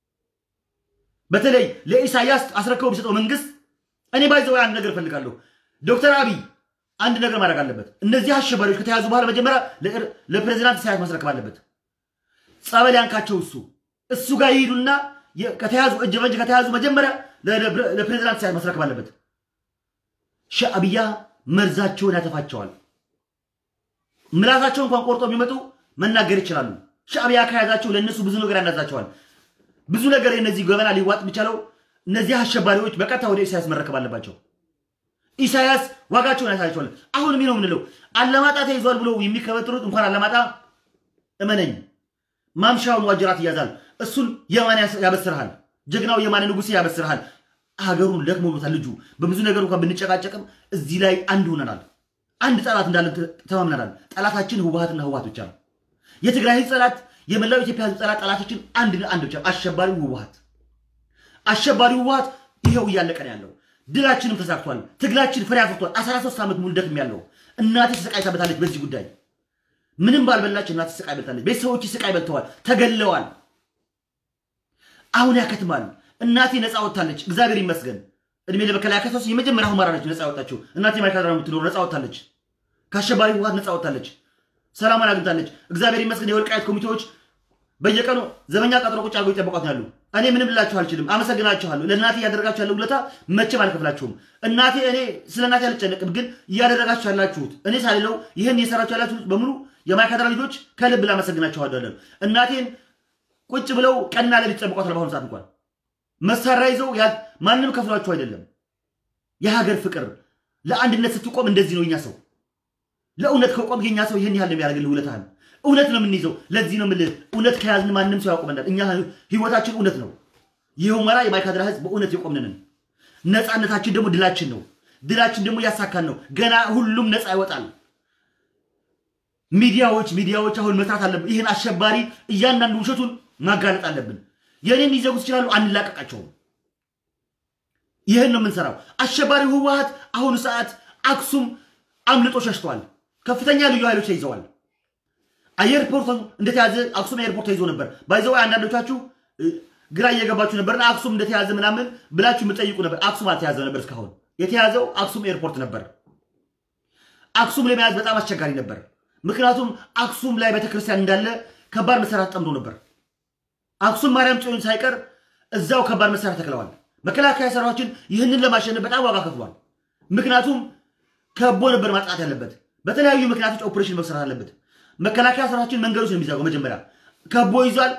በተለይ ለኢሳያስ አስረክበው ቢሰጠው መንግስት እኔ ባይዘው አንድ ነገር እፈልጋለሁ። ዶክተር አብይ አንድ ነገር ማድረግ አለበት። እነዚህ አሸባሪዎች ከተያዙ በኋላ መጀመሪያ ለፕሬዚዳንት ኢሳያስ ማስረከብ አለበት። ጸበል ያንካቸው እሱ እሱ ጋር ይሄዱና ከተያዙ እጅ በእጅ ከተያዙ መጀመሪያ ለፕሬዚዳንት ኢሳያስ ማስረከብ አለበት። ሻዕብያ መርዛቸውን ያተፋቸዋል። ምላሳቸው እንኳን ቆርጦ ቢመጡ መናገር ይችላሉ። ሻዕብያ ከያዛቸው ለእነሱ ብዙ ነገር ያናዛቸዋል። ብዙ ነገር የነዚህ ገበና ሊዋጥ የሚቻለው እነዚህ አሸባሪዎች በቀጥታ ወደ ኢሳያስ መረከብ አለባቸው። ኢሳያስ ዋጋቸውን ያሳያቸዋል። አሁንም ነው የምንለው አለማጣ ተይዟል ብሎ የሚከበትሩት እንኳን አለማጣ እመነኝ ማምሻውን ዋጅራት ይያዛል። እሱን የማን ያበስርሃል? ጀግናው የማን ንጉሴ ያበስርሃል። ሀገሩን ደክሞታል ልጁ። በብዙ ነገር እንኳን ብንጨቃጨቅም እዚህ ላይ አንድ ሆነናል። አንድ ጠላት እንዳለን ተማምነናል። ጠላታችን ህወሀትና ህወሀት ብቻ ነው። የትግራይ ህዝብ ጠላት፣ የመላው ኢትዮጵያ ህዝብ ጠላት፣ ጠላታችን አንድ አንድ ብቻ አሸባሪው ህወሀት። አሸባሪው ህወሀት ይኸው እያለቀ ነው ያለው። ድላችንም ተሳክቷል። ትግላችን ፍሬ አፍርቷል። 13 ዓመት ሙሉ ደክም ያለው እናቴ ተሰቃይታበታለች። በዚህ ጉዳይ ምንም ባልበላች እናቴ ስቃይ በልታለች። ቤተሰቦች ስቃይ በልተዋል፣ ተገለዋል። አሁን ያከትማል። እናቴ ነፃ ወጥታለች፣ እግዚአብሔር ይመስገን። እድሜ ለመከላከያ ሰስ የመጀመሪያ ሁማራ ነች ነፃ ወጣችው። እናቴ ማይካድራ የምትኖር ነፃ ወጥታለች፣ ከአሸባሪ ህወሀት ነፃ ወጥታለች፣ ሰላሟን አግኝታለች። እግዚአብሔር ይመስገን። የወልቃየት ኮሚቴዎች በየቀኑ ዘበኛ ቀጥሮ ቁጭ አድርገው ይጠበቋት ያሉ። እኔ ምንም ልላችሁ አልችልም። አመሰግናችኋለሁ። ለእናቴ እያደረጋችሁ ያለው ውለታ መቼም አልከፍላችሁም። እናቴ እኔ ስለ እናቴ አልጨነቅም፣ ግን እያደረጋችሁ ያላችሁት እኔ ሳልለው ይህን እየሰራችሁ ያላችሁት በሙሉ የማይካድራ ልጆች ከልብ ላመሰግናችኋለሁ። እናቴን ቁጭ ብለው ቀንና ሌሊት ይጠብቋታል። በአሁኑ ሰዓት እንኳን መሳሪያ ይዘው ማንም ከፍሏቸው አይደለም። የሀገር ፍቅር ለአንድነት ስትቆም እንደዚህ ነው። የኛ ሰው ለእውነት ከቆም የኛ ሰው ይህን ያህል ነው የሚያደርግልህ ውለታህን እውነት ነው የምንይዘው። ለዚህ ነው የምልህ እውነት ከያዝን ማንም ሰው ያቆመናል። እኛ ህይወታችን እውነት ነው። ይህ ሁመራ የማይካድራ ህዝብ በእውነት የቆምንንን ነፃነታችን ደግሞ ድላችን ነው። ድላችን ደግሞ እያሳካን ነው። ገና ሁሉም ነፃ ይወጣል። ሚዲያዎች ሚዲያዎች አሁን መስራት አለብን። ይህን አሸባሪ እያንዳንዱ ውሸቱን ማጋለጥ አለብን። የኔን ሊዘጉት ይችላሉ፣ አንላቀቃቸውም። ይህን ነው የምንሰራው። አሸባሪ ህወሀት አሁኑ ሰዓት አክሱም አምልጦ ሸሽቷል። ከፍተኛ ልዩ ኃይሎች ተይዘዋል። አየርፖርት እንደተያዘ አክሱም ኤርፖርት ተይዞ ነበር። ባይዘው አንዳንዶቻችሁ ግራ እየገባችሁ ነበርና አክሱም እንደተያዘ ምናምን ብላችሁ የምጠይቁ ነበር። አክሱም አልተያዘ ነበር። እስካሁን የተያዘው አክሱም ኤርፖርት ነበር። አክሱም ለመያዝ በጣም አስቸጋሪ ነበር። ምክንያቱም አክሱም ላይ ቤተክርስቲያን እንዳለ ከባድ መሳሪያ ተጠምዶ ነበር። አክሱም ማርያም ጽዮን ሳይቀር እዛው ከባድ መሳሪያ ተክለዋል። መከላከያ ሰራዊታችን ይህንን ለማሸነፍ በጣም ዋጋ ከፍሏል። ምክንያቱም ከቦ ነበር ማጥቃት ያለበት። በተለያዩ ምክንያቶች ኦፕሬሽን መሰራት አለበት። መከላከያ ሰራዊታችን መንገዶች ነው የሚዘጋው። መጀመሪያ ከቦ ይዟል።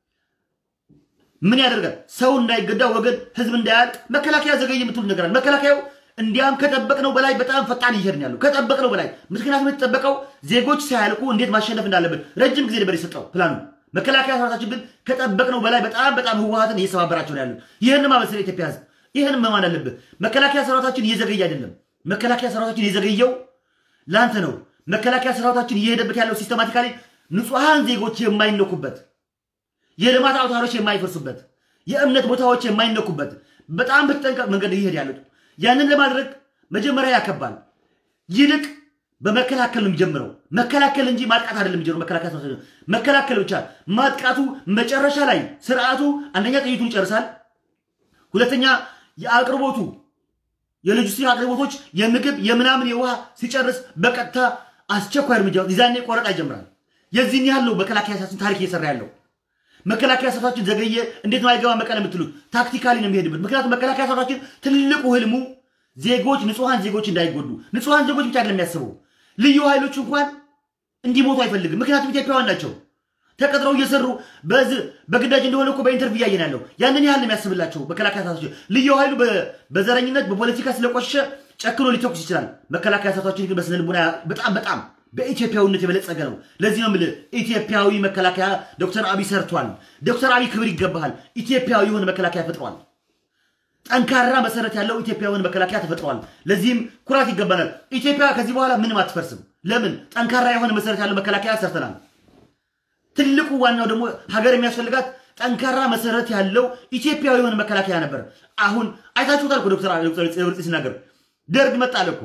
ምን ያደርጋል? ሰው እንዳይገዳ ወገን፣ ህዝብ እንዳያልቅ መከላከያ ዘገየ የምትሉ ነገር አለ። መከላከያው እንዲያም ከጠበቅነው በላይ በጣም ፈጣን እየሄድን ያለው ከጠበቅነው በላይ ምክንያቱም የተጠበቀው ዜጎች ሳያልቁ እንዴት ማሸነፍ እንዳለብን ረጅም ጊዜ ነበር የሰጠው ፕላኑ። መከላከያ ሰራዊታችን ግን ከጠበቅነው በላይ በጣም በጣም ህወሀትን እየሰባበራቸው ነው ያሉት። ይህን ማበሰል የኢትዮጵያ ህዝብ ይህን መማን አለብህ። መከላከያ ሰራዊታችን እየዘገየ አይደለም። መከላከያ ሰራዊታችን የዘገየው ለአንተ ነው። መከላከያ ሰራዊታችን እየሄደበት ያለው ሲስተማቲካሊ ንጹሐን ዜጎች የማይነኩበት፣ የልማት አውታሮች የማይፈርሱበት፣ የእምነት ቦታዎች የማይነኩበት በጣም በተጠንቀቅ መንገድ እየሄድ ያሉት ያንን ለማድረግ መጀመሪያ ያከባል። ይልቅ በመከላከል ነው የሚጀምረው። መከላከል እንጂ ማጥቃት አይደለም የሚጀምረው። መከላከያ ሰራዊት መከላከል ብቻ። ማጥቃቱ መጨረሻ ላይ ስርዓቱ አንደኛ ጥይቱን ይጨርሳል፣ ሁለተኛ የአቅርቦቱ የሎጂስቲክ አቅርቦቶች የምግብ የምናምን የውሃ ሲጨርስ በቀጥታ አስቸኳይ እርምጃ ይዛኔ ቆረጣ ይጀምራል። የዚህን ያህል ነው መከላከያ ሰራዊታችን ታሪክ እየሰራ ያለው። መከላከያ ሰራዊታችን ዘገየ እንዴት ነው አይገባ መቀለ የምትሉት ታክቲካሊ ነው የሚሄድበት። ምክንያቱም መከላከያ ሰራዊታችን ትልቁ ህልሙ ዜጎች ንጹሐን ዜጎች እንዳይጎዱ ንጹሐን ዜጎች ብቻ አይደለም የሚያስበው ልዩ ኃይሎች እንኳን እንዲሞቱ አይፈልግም። ምክንያቱም ኢትዮጵያውያን ናቸው። ተቀጥረው እየሰሩ በግዳጅ እንደሆነ እኮ በኢንተርቪው እያየን ያለው ያንን ያህል ነው የሚያስብላቸው መከላከያ ሰራዊታችን። ልዩ ኃይሉ በዘረኝነት በፖለቲካ ስለቆሸሸ ጨክኖ ሊተኩስ ይችላል። መከላከያ ሰራዊታችን ግን በስነ ልቦና በጣም በጣም በኢትዮጵያዊነት የበለጸገ ነው። ለዚህ ነው የምልህ ኢትዮጵያዊ መከላከያ ዶክተር አብይ ሰርቷል። ዶክተር አብይ ክብር ይገባሃል። ኢትዮጵያዊ የሆነ መከላከያ ፈጥሯል። ጠንካራ መሰረት ያለው ኢትዮጵያዊን መከላከያ ተፈጥሯል። ለዚህም ኩራት ይገባናል። ኢትዮጵያ ከዚህ በኋላ ምንም አትፈርስም። ለምን? ጠንካራ የሆነ መሰረት ያለው መከላከያ ሰርተናል። ትልቁ ዋናው ደግሞ ሀገር የሚያስፈልጋት ጠንካራ መሰረት ያለው ኢትዮጵያዊ የሆነ መከላከያ ነበር። አሁን አይታችሁታል እኮ ዶክተር ጽብርጽ ሲናገር ደርግ መጣለ እኮ።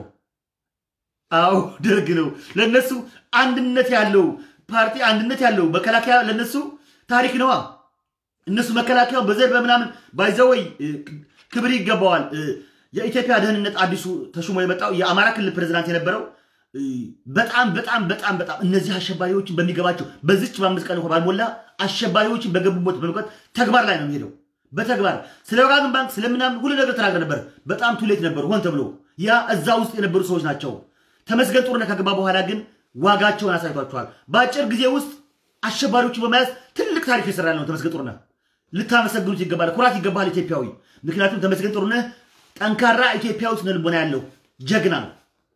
አዎ ደርግ ነው ለነሱ አንድነት ያለው ፓርቲ አንድነት ያለው መከላከያ ለነሱ ታሪክ ነዋ። እነሱ መከላከያው በዘር በምናምን ባይዘወይ ክብር ይገባዋል። የኢትዮጵያ ደህንነት አዲሱ ተሹሞ የመጣው የአማራ ክልል ፕሬዝዳንት የነበረው በጣም በጣም በጣም በጣም እነዚህ አሸባሪዎችን በሚገባቸው በዚች በአምስት ቀን እንኳ ባልሞላ አሸባሪዎችን በገቡበት በመቅረት ተግባር ላይ ነው የሚሄደው። በተግባር ስለ ወጋገን ባንክ ስለምናምን ሁሉ ነገር ተናግረ ነበር። በጣም ቱሌት ነበሩ፣ ሆን ተብሎ ያ እዛ ውስጥ የነበሩ ሰዎች ናቸው። ተመስገን ጥሩነህ ከገባ በኋላ ግን ዋጋቸውን አሳይቷቸዋል። በአጭር ጊዜ ውስጥ አሸባሪዎችን በመያዝ ትልቅ ታሪክ የሰራ ነው ተመስገን ጥሩነህ። ልታመሰግኑት ይገባል። ኩራት ይገባል ኢትዮጵያዊ። ምክንያቱም ተመስገን ጥሩነህ ጠንካራ ኢትዮጵያዊ ስነ ልቦና ያለው ጀግና ነው።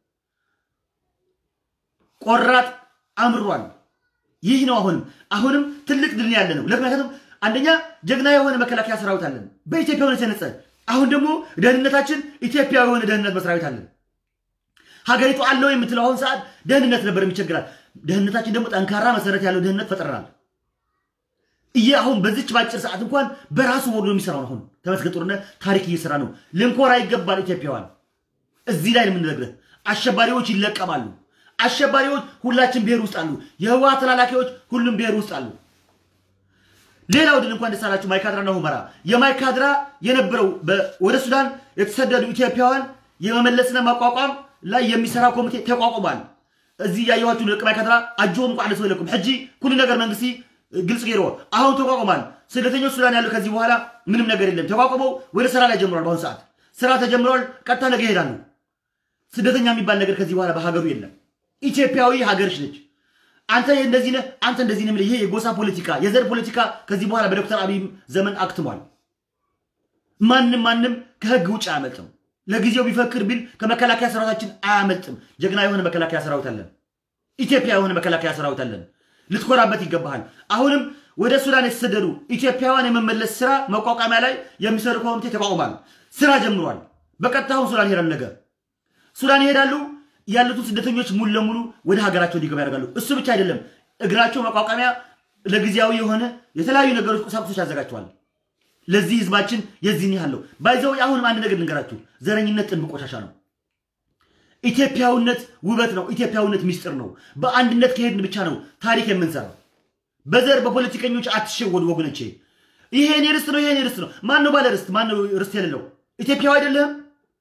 ቆራጥ አምሯል። ይህ ነው አሁንም አሁንም ትልቅ ድል ያለ ነው። ምክንያቱም አንደኛ ጀግና የሆነ መከላከያ ሰራዊት አለን በኢትዮጵያ ሆነ የተነጸ አሁን ደግሞ ደህንነታችን ኢትዮጵያዊ የሆነ ደህንነት መስሪያ አለን። ሀገሪቱ አለው የምትለው አሁን ሰዓት ደህንነት ነበር የሚቸግራል። ደህንነታችን ደግሞ ጠንካራ መሰረት ያለው ደህንነት ፈጥረናል። እየ አሁን በዚች ባጭር ሰዓት እንኳን በራሱ ወርዶ የሚሰራው አሁን ተመስገን ጥሩነህ ታሪክ እየሰራ ነው። ልንኮራ ይገባል ኢትዮጵያውያን። እዚህ ላይ ነው የምንነግርህ። አሸባሪዎች ይለቀማሉ። አሸባሪዎች ሁላችን ብሔር ውስጥ አሉ። የህወሓት ተላላኪዎች ሁሉም ብሔር ውስጥ አሉ። ሌላው ድል እንኳን ደስ አላችሁ ማይካድራና ሁመራ። የማይካድራ የነበረው ወደ ሱዳን የተሰደዱ ኢትዮጵያውያን የመመለስና ማቋቋም ላይ የሚሰራ ኮሚቴ ተቋቁሟል። እዚ ያየኋችሁ ልቅ ማይካድራ አጆም ቋ ሰው የለኩም ሕጂ ኩሉ ነገር መንግስቲ ግልጽ ገይሮ አሁን ተቋቁሟል። ስደተኞች ሱዳን ያሉ ከዚህ በኋላ ምንም ነገር የለም። ተቋቁመው ወደ ስራ ላይ ጀምሯል። በአሁኑ ሰዓት ስራ ተጀምረዋል። ቀጥታ ነገ ይሄዳሉ። ስደተኛ የሚባል ነገር ከዚህ በኋላ በሀገሩ የለም። ኢትዮጵያዊ ሀገርሽ ነች። አንተ እንደዚህ ነህ፣ አንተ እንደዚህ ነህ። ይሄ የጎሳ ፖለቲካ፣ የዘር ፖለቲካ ከዚህ በኋላ በዶክተር አብይ ዘመን አክትሟል። ማንም ማንም ከህግ ውጭ አያመልጥም። ለጊዜው ቢፈክር ቢል ከመከላከያ ሰራዊታችን አያመልጥም። ጀግና የሆነ መከላከያ ሰራዊት አለን። ኢትዮጵያ የሆነ መከላከያ ሰራዊት አለን። ልትኮራበት ይገባሃል። አሁንም ወደ ሱዳን የተሰደዱ ኢትዮጵያውያን የመመለስ ስራ መቋቋሚያ ላይ የሚሰሩ ኮሚቴ ተቋቁሟል። ስራ ጀምሯል። በቀጥታ አሁን ሱዳን ይሄዳሉ። ነገር ሱዳን ይሄዳሉ። ያሉትን ስደተኞች ሙሉ ለሙሉ ወደ ሀገራቸው እንዲገባ ያደርጋሉ። እሱ ብቻ አይደለም፣ እግራቸው መቋቋሚያ ለጊዜያዊ የሆነ የተለያዩ ነገሮች ቁሳቁሶች ያዘጋጅተዋል። ለዚህ ህዝባችን የዚህን ያህል ነው። ባይዘው አሁንም አንድ ነገር ልንገራችሁ፣ ዘረኝነት ጥንብ ቆሻሻ ነው። ኢትዮጵያዊነት ውበት ነው። ኢትዮጵያዊነት ሚስጥር ነው። በአንድነት ከሄድን ብቻ ነው ታሪክ የምንሰራው። በዘር በፖለቲከኞች አትሸወዱ ወገኖቼ። ይሄ የኔ ርስት ነው፣ ይሄ የኔ ርስት ነው። ማን ነው ባለ ርስት? ማን ነው ርስት የሌለው? ኢትዮጵያዊ አይደለህም?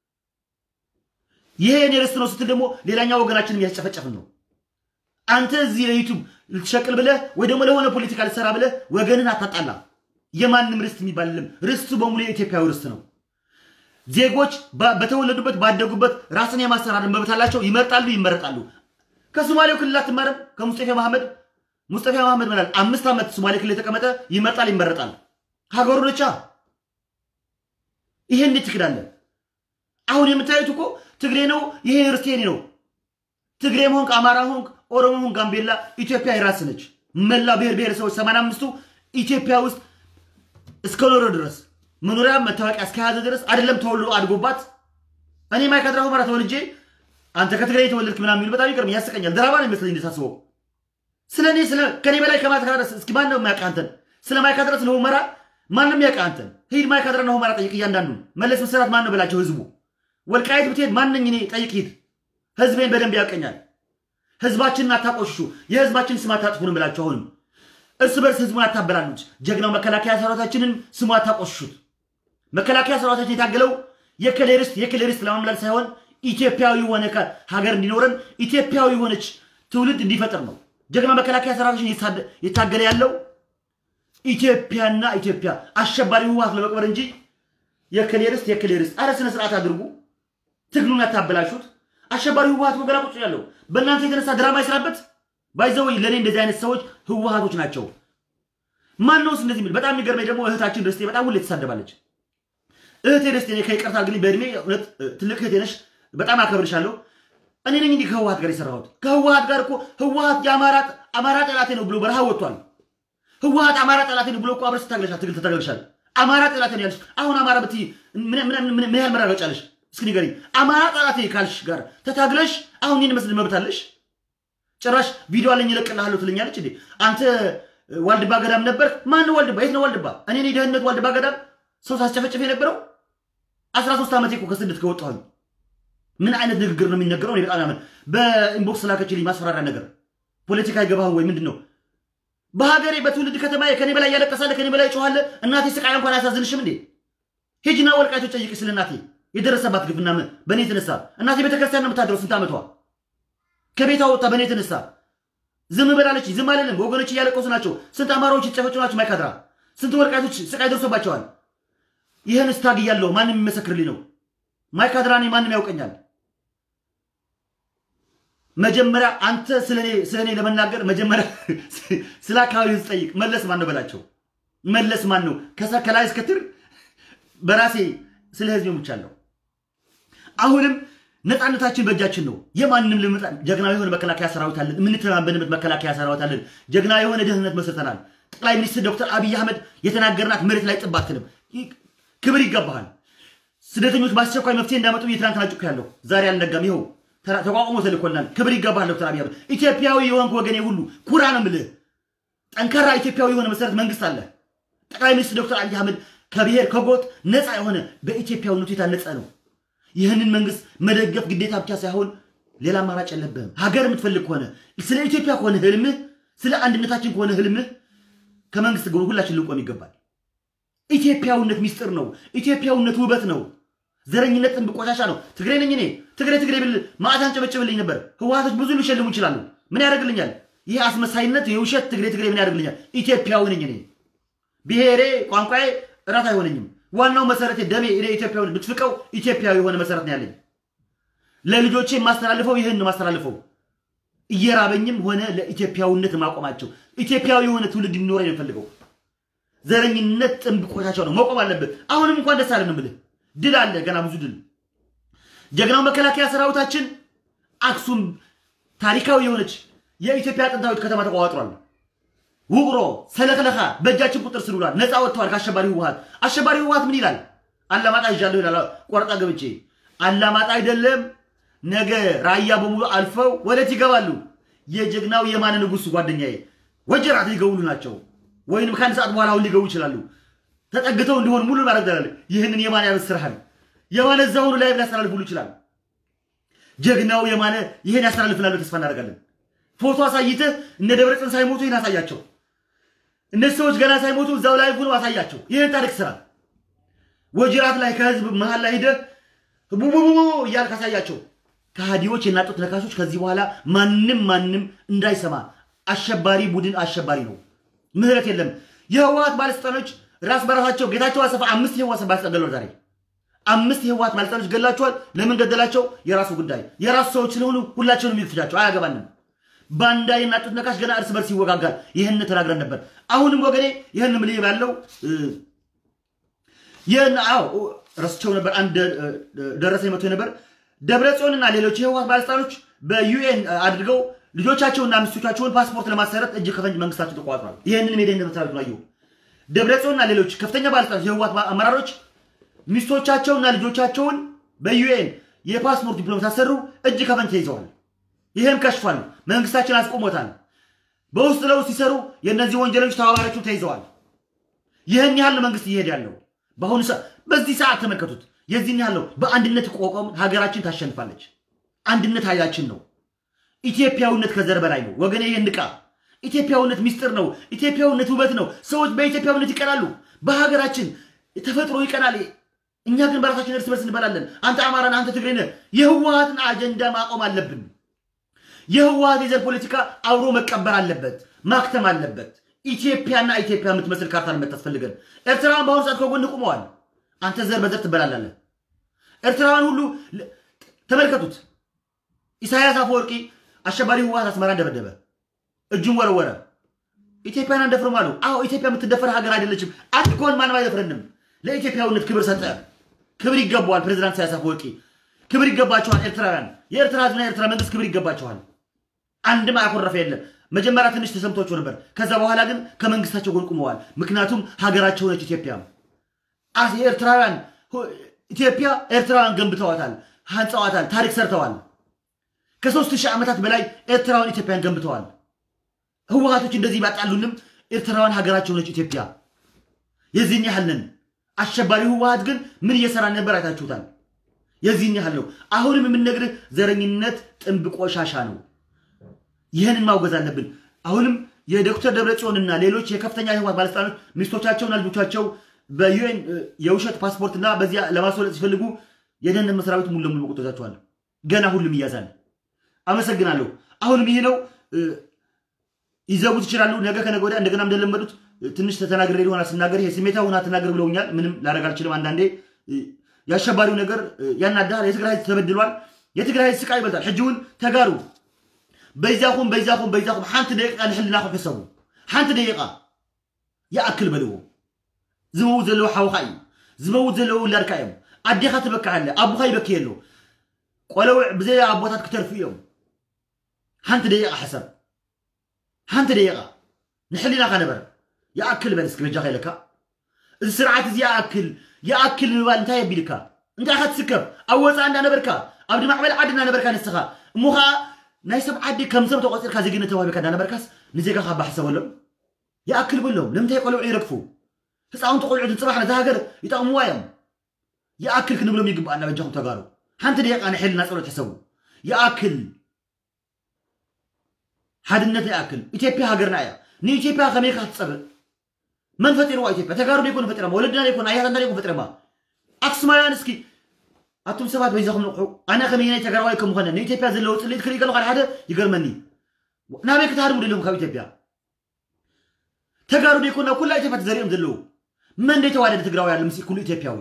ይሄ የኔ ርስት ነው ስትል ደግሞ ሌላኛው ወገናችን እያስጨፈጨፍን ነው። አንተ እዚህ ለዩቱብ ልትሸቅል ብለህ ወይ ደግሞ ለሆነ ፖለቲካ ልትሰራ ብለህ ወገንን አታጣላ። የማንም ርስት የሚባል የለም። ርስቱ በሙሉ የኢትዮጵያዊ ርስት ነው። ዜጎች በተወለዱበት ባደጉበት ራስን የማስተዳደር መብት አላቸው። ይመርጣሉ፣ ይመረጣሉ። ከሶማሌው ክልል አትማርም? ከሙስጠፌ መሐመድ ሙስጠፌ መሐመድ ምናል አምስት ዓመት ሶማሌ ክልል የተቀመጠ ይመርጣል፣ ይመረጣል። ሀገሩ ነቻ። ይሄ እንዴት ትክዳለን? አሁን የምታዩት እኮ ትግሬ ነው፣ ይሄ ርስት የኔ ነው። ትግሬም ሆንክ አማራ ሆንክ ኦሮሞ ሆንክ ጋምቤላ ኢትዮጵያ የራስ ነች። መላ ብሔር ብሔረሰቦች ሰማንያ አምስቱ ኢትዮጵያ ውስጥ እስከኖረ ድረስ መኖሪያ መታወቂያ እስከያዘ ድረስ አይደለም ተወልዶ አድጎባት። እኔ ማይካድራ ሁመራ ተወልጄ አንተ ከትግራይ የተወለድክ ምናምን የሚሉ በጣም ይገርም ያስቀኛል። ድራማ ነው ይመስለኝ እንደሳስበው። ስለ እኔ ስለ ከኔ በላይ ከማይካድራ እስኪ ማን ነው የሚያውቅ አንተን? ስለ ማይካድራ ስለ ሁመራ ማንም ያውቅ አንተን? ሂድ ማይካድራና ሁመራ ጠይቅ። እያንዳንዱ መለስ መሰራት ማን ነው በላቸው ህዝቡ። ወልቃይት ብትሄድ ማንኝ እኔ ጠይቅ ሂድ። ህዝቤን በደንብ ያውቀኛል። ህዝባችንን አታቆሽሹ፣ የህዝባችንን ስም አታጥፉ ነው ብላችሁ አሁንም እርስ በርስ ህዝቡን አታበላሉት። ጀግናው መከላከያ ሰራዊታችንን ስሙ አታቆሽሹት። መከላከያ ሰራዊታችን የታገለው የከሌ ርስት የከሌ ርስት ለማምላል ሳይሆን ኢትዮጵያዊ የሆነ ሀገር እንዲኖረን ኢትዮጵያዊ የሆነች ትውልድ እንዲፈጥር ነው። ጀግና መከላከያ ሰራዊታችን የታገለ ያለው ኢትዮጵያና ኢትዮጵያ አሸባሪ ህወሓት ለመቅበር እንጂ የከሌ ርስት የከሌ ርስት። አረ ስነ ስርዓት አድርጉ። ትግሉን ያታበላሹት። አሸባሪ ህወሓት ወገላ ቁጭ ያለው በእናንተ የተነሳ ድራማ ይስራበት። ባይዘወይ ለእኔ እንደዚህ አይነት ሰዎች ህወሓቶች ናቸው። ማን ነውስ እንደዚህ የሚል? በጣም የሚገርመኝ ደግሞ እህታችን ርስቴ በጣም ሁሌ ትሳደባለች። እህቴ ርስቴ እኔ ከይቅርታ ግን በእድሜ እውነት ትልቅ እህቴ ነሽ፣ በጣም አከብርሻለሁ። እኔ ነኝ እንዲህ ከህወሓት ጋር የሰራሁት። ከህወሓት ጋር እኮ ህወሓት የአማራ አማራ ጠላቴ ነው ብሎ በረሃ ወጥቷል። ህወሓት አማራ ጠላቴ ነው ብሎ እኮ አብረሽ ትታገለሻል፣ ትግል ትታገለሻል። አማራ ጠላቴ ነው ያለሽ። አሁን አማራ ብትይ ምን ያህል መራገጫ አለሽ? እስኪ ንገሪኝ። አማራ ጠላቴ ካልሽ ጋር ተታግለሽ አሁን ይህን መስል መብት አለሽ? ጭራሽ ቪዲዮ አለኝ እለቅልሃለሁ ትለኛለች እንዴ? አንተ ዋልድባ ገዳም ነበር። ማን ነው ዋልድባ? የት ነው ዋልድባ? እኔ ነኝ ደህንነት ዋልድባ ገዳም ሰው ሳስጨፈጭፍ የነበረው አስራ ሶስት ዓመቴ እኮ ከስደት ከወጣሁኝ። ምን አይነት ንግግር ነው የሚነገረው? እኔ በጣም ያምን በኢንቦክስ ላከችልኝ ማስፈራሪያ ነገር። ፖለቲካ አይገባህም ወይ ምንድን ነው? በሀገሬ በትውልድ ከተማ ከኔ በላይ ያለቀሳለ፣ ከኔ በላይ ጮኋለ። እናቴ ስቃይ እንኳን አያሳዝንሽም እንዴ? ሂጂና ወልቃይቶች ጠይቂ ስለ እናቴ የደረሰባት ግፍና በእኔ የተነሳ እናቴ ቤተክርስቲያን ነው የምታድረው። ስንት ዓመቷ ከቤቷ ወጥታ በእኔ የተነሳ ዝም በላለች። ዝም አለንም። ወገኖች እያለቀሱ ናቸው። ስንት አማራዎች የተጨፈጩ ናቸው። ማይካድራ ስንት ወልቃይቶች ስቃይ ደርሶባቸዋል። ይህን ስታግ እያለሁ ማንም የሚመሰክርልኝ ነው። ማይካድራ እኔ ማንም ያውቀኛል። መጀመሪያ አንተ ስለ እኔ ለመናገር መጀመሪያ ስለ አካባቢ ህዝብ ጠይቅ። መለስ ማን ነው በላቸው። መለስ ማን ነው? ከላይ እስከትር በራሴ ስለ ህዝብ ሙቻለሁ። አሁንም ነፃነታችን በእጃችን ነው። የማንም ልምጣ ጀግና የሆነ መከላከያ ሰራዊት አለን። የምንተማመንበት መከላከያ ሰራዊት አለን። ጀግና የሆነ ደህንነት መስርተናል። ጠቅላይ ሚኒስትር ዶክተር አብይ አህመድ የተናገርናት መሬት ላይ ጥብ አትልም። ክብር ይገባሃል። ስደተኞች በአስቸኳይ መፍትሄ እንዳመጡ የትናንትና ጩክ ያለው ዛሬ አልነጋም። ይኸው ተቋቁሞ ተልኮልናል። ክብር ይገባሃል ዶክተር አብይ አህመድ። ኢትዮጵያዊ የሆንክ ወገኔ ሁሉ ኩራ ነው የምልህ። ጠንካራ ኢትዮጵያዊ የሆነ መሰረት መንግስት አለ። ጠቅላይ ሚኒስትር ዶክተር አብይ አህመድ ከብሔር ከጎጥ ነፃ የሆነ በኢትዮጵያዊነቱ የታነጸ ነው። ይህንን መንግስት መደገፍ ግዴታ ብቻ ሳይሆን ሌላ አማራጭ የለብህም። ሀገር የምትፈልግ ከሆነ ስለ ኢትዮጵያ ከሆነ ህልምህ፣ ስለ አንድነታችን ከሆነ ህልምህ ከመንግስት ጎን ሁላችን ልንቆም ይገባል። ኢትዮጵያዊነት ሚስጥር ነው። ኢትዮጵያዊነት ውበት ነው። ዘረኝነት ጥንብ ቆሻሻ ነው። ትግሬ ነኝ እኔ ትግሬ ትግሬ ብል ማዕታን ጨበጭብልኝ ነበር። ህወሓቶች ብዙ ሊሸልሙ ይችላሉ። ምን ያደርግልኛል? ይህ አስመሳይነት የውሸት ትግሬ ትግሬ ምን ያደርግልኛል? ኢትዮጵያዊ ነኝ እኔ። ብሔሬ ቋንቋዬ እራት አይሆነኝም። ዋናው መሰረቴ ደሜ እኔ ኢትዮጵያዊ ብትፍቀው ኢትዮጵያዊ የሆነ መሰረት ነው ያለኝ። ለልጆቼ የማስተላልፈው ይህን ነው የማስተላልፈው። እየራበኝም ሆነ ለኢትዮጵያዊነት ማቆማቸው ኢትዮጵያዊ የሆነ ትውልድ እንዲኖረኝ ነው የምፈልገው። ዘረኝነት ጥንብ ቆሻሻው ነው መቆም አለበት። አሁንም እንኳን ደስ አለን ብልህ ድል አለ፣ ገና ብዙ ድል። ጀግናው መከላከያ ሰራዊታችን አክሱም ታሪካዊ የሆነች የኢትዮጵያ ጥንታዊት ከተማ ተቋዋጥሯል። ውቅሮ ሰለክለካ በእጃችን ቁጥር ስር ውሏል። ነፃ ወጥተዋል ከአሸባሪ ህወሓት። አሸባሪ ህወሓት ምን ይላል? አላማጣ ይዣለሁ ይላል። ቆረጣ ገብቼ አላማጣ አይደለም ነገ ራያ በሙሉ አልፈው ወዴት ይገባሉ? የጀግናው የማነ ንጉሥ ጓደኛዬ ወጀራት ሊገቡሉ ናቸው። ወይንም ከአንድ ሰዓት በኋላ አሁን ሊገቡ ይችላሉ። ተጠግተው እንዲሆን ሙሉ ማድረግ ይችላል። ይህንን የማነ ያበስርሃል። የማነ እዛ ሆኑ ላይ ሊያስተላልፉሉ ይችላል። ጀግናው የማነ ይህን ያስተላልፍላሉ ተስፋ እናደርጋለን። ፎቶ አሳይተህ እነ ደብረጽዮን ሳይሞቱ ይህን አሳያቸው። እነዚህ ሰዎች ገና ሳይሞቱ እዛው ላይ ሆኖ አሳያቸው። ይህን ታሪክ ስራ ወጅራት ላይ ከህዝብ መሀል ላይ ሂደህ ቡቡቡ እያልክ አሳያቸው። ከሃዲዎች የናጡት ነካሾች ከዚህ በኋላ ማንም ማንም እንዳይሰማ። አሸባሪ ቡድን አሸባሪ ነው። ምህረት የለም። የህወሓት ባለስልጣኖች ራስ በራሳቸው ጌታቸው አሰፋ አምስት የህወሓት ባለስልጣን ገለዋል። ዛሬ አምስት የህወሓት ባለስልጣኖች ገላቸዋል። ለምን ገደላቸው? የራሱ ጉዳይ። የራሱ ሰዎች ስለሆኑ ሁላቸውንም ይፍጃቸው፣ አያገባንም። ባንዳ የናጡት ነካሽ ገና እርስ በርስ ይወጋጋል። ይህን ተናግረን ነበር። አሁንም ወገኔ ይህን ምል ያለው ይህን አዎ ረስቸው ነበር። አንድ ደረሰ መቶ ነበር። ደብረ ጽዮንና ሌሎች የህወሓት ባለስልጣኖች በዩኤን አድርገው ልጆቻቸውና ሚስቶቻቸውን ፓስፖርት ለማሰረት እጅ ከፈንጅ መንግስታቸው ተቋጥሯል። ይህንን የደህንነት መስሪያ ቤት ነው። ደብረ ጽዮንና ሌሎች ከፍተኛ ባለስልጣኖች የህወሓት አመራሮች ሚስቶቻቸውና ልጆቻቸውን በዩኤን የፓስፖርት ዲፕሎማት አሰሩ፣ እጅ ከፈንጅ ተይዘዋል። ይህም ከሽፏል። መንግስታችን አስቆሞታል። በውስጥ ለውስጥ ሲሰሩ የእነዚህ ወንጀለኞች ተባባሪዎቹ ተይዘዋል። ይህን ያህል መንግስት እየሄድ ያለው በአሁኑ ሰዓት በዚህ ሰዓት ተመልከቱት። የዚህን ያህል ነው። በአንድነት ቆቆም ሀገራችን ታሸንፋለች። አንድነት ኃይላችን ነው። ኢትዮጵያዊነት ከዘር በላይ ነው ወገኔ። ይህን ንቃ። ኢትዮጵያዊነት ሚስጥር ነው። ኢትዮጵያዊነት ውበት ነው። ሰዎች በኢትዮጵያዊነት ይቀናሉ። በሀገራችን ተፈጥሮ ይቀናል። እኛ ግን በራሳችን እርስ በርስ እንበላለን። አንተ አማራን፣ አንተ ትግሬ ነህ። የህወሓትን አጀንዳ ማቆም አለብን። የህወሓት የዘር ፖለቲካ አብሮ መቀበር አለበት፣ ማክተም አለበት። ኢትዮጵያና ኢትዮጵያ የምትመስል ካርታ የምታስፈልገን። ኤርትራውያን በአሁኑ ሰዓት ከጎን ቁመዋል። አንተ ዘር በዘር ትበላላለህ። ኤርትራውያን ሁሉ ተመልከቱት። ኢሳያስ አፈወርቂ አሸባሪ ህወሓት አስመራ እንደበደበ እጁን ወረወረ። ኢትዮጵያን አንደፍርም አሉ። አዎ ኢትዮጵያ የምትደፈር ሀገር አይደለችም። አንድ ከሆን ማንም አይደፍረንም። ለኢትዮጵያዊነት ክብር ሰጠ። ክብር ይገባዋል። ፕሬዚዳንት ኢሳያስ አፈወርቂ ክብር ይገባቸዋል። ኤርትራውያን፣ የኤርትራ ህዝብና የኤርትራ መንግስት ክብር ይገባቸዋል። አንድም አያኮረፈ የለም። መጀመሪያ ትንሽ ተሰምቷቸው ነበር። ከዛ በኋላ ግን ከመንግስታቸው ጎን ቁመዋል። ምክንያቱም ሀገራቸው ነች ኢትዮጵያ። ኤርትራውያን ኢትዮጵያ ኤርትራውያን ገንብተዋታል፣ አንጸዋታል፣ ታሪክ ሰርተዋል። ከሶስት ሺህ ዓመታት በላይ ኤርትራውያን ኢትዮጵያን ገንብተዋል። ህወሓቶች እንደዚህ ባጣሉንም ኤርትራውያን ሀገራቸው ነች ኢትዮጵያ። የዚህን ያህል ነን። አሸባሪ ህወሓት ግን ምን እየሰራ ነበር አይታችሁታል። የዚህን ያህል ነው። አሁንም የምንነግርህ ዘረኝነት ጥንብ ቆሻሻ ነው። ይህንን ማውገዝ አለብን። አሁንም የዶክተር ደብረጽዮንና ሌሎች የከፍተኛ የህወሓት ባለስልጣኖች ሚስቶቻቸውና ልጆቻቸው በዩኤን የውሸት ፓስፖርትና በዚያ ለማስወለጥ ሲፈልጉ የደህንነት መስሪያ ቤቱ ሙሉ ለሙሉ መቆጣታቸዋል። ገና ሁሉም ይያዛል። አመሰግናለሁ። አሁንም ይሄ ነው። ይዘጉት ይችላሉ። ነገ ከነገ ወዲያ እንደገና እንደለመዱት ትንሽ ተተናግሬ ሊሆን ስናገር ይሄ ስሜታ ሁና ተናገር ብለውኛል። ምንም ላደርግ አልችልም። አንዳንዴ የአሸባሪው ነገር ያናዳል። የትግራይ ህዝብ ተበድሏል። የትግራይ ህዝብ ስቃይ ይበልጣል። ሕጂውን ተጋሩ በይዛኹም በይዛኹም በይዛኹም ሓንቲ ደቂቃ ንሕልናኹም ሕሰቡ ሓንቲ ደቂቃ ይኣክል በልዎ ዝመውት ዘለዎ ሓውካ እዩ ዝመውት ዘለዎ ውላድካ እዮም ኣዴኻ ትበክዕ ኣለ ኣቡኻ ይበክይ ኣሎ ቆለውዕ ብዘይ ኣቦታት ክተርፉ እዮም ሓንቲ ደቂቓ ሓሰብ ሓንቲ ደቂቓ ንሕሊናኻ ነበረ ይኣክል በል እስኪ በጃ ከይለካ እዚ ስርዓት እዚ ይኣክል ይኣክል ምባል እንታይ የቢልካ እንታይ ካ ትስከብ ኣብ ወፃእ እንዳነበርካ ኣብ ድማዕበል ዓዲ እንዳነበርካ ንስኻ እሞ ከዓ ናይ ሰብ ዓዲ ከም ሰብ ተቆፂርካ ዜግነት ተዋሂብካ እንዳነበርካስ ንዜጋኻ ባሕሰበሎም ይኣክል በሎም ንምንታይ ቆልዑ ይረግፉ ህፃውንቲ ቆልዑት ንፅባሕ ነዚ ሃገር ይጠቕምዋ እዮም ይኣክል ክንብሎም ይግባአና በጃኹም ተጋሩ ሓንቲ ደቂቃ ንሕልና ፀሎት ሕሰቡ ይኣክል ሓድነት ይኣክል ኢትዮጵያ ሃገርና እያ ንኢትዮጵያ ከመይ ካ ትፀብእ መን ፈጢርዋ ኢትዮጵያ ተጋሩ ደይኮኑ ፈጢረማ ወለድና ደይኮኑ ኣያታትና ደይኮኑ ፈጢረማ ኣክሱማውያን እስኪ ኣቶም ሰባት በይዛኹም ንቑሑ ኣነ ከመይናይ ተጋራዋይ ከም ኮነ ንኢትዮጵያ ዘለዎ ፅልኢት ክርኢ ከለኹ ሓደ ይገርመኒ ናበይ ክትሃድሙ ደለኹም ካብ ኢትዮጵያ ተጋሩ ደይኮኑ ናብ ኩላ ኢትዮጵያ ተዘሪኦም ዘለዉ መን ደይተዋደደ ትግራዊ ኣሎ ምስ ኩሉ ኢትዮጵያዊ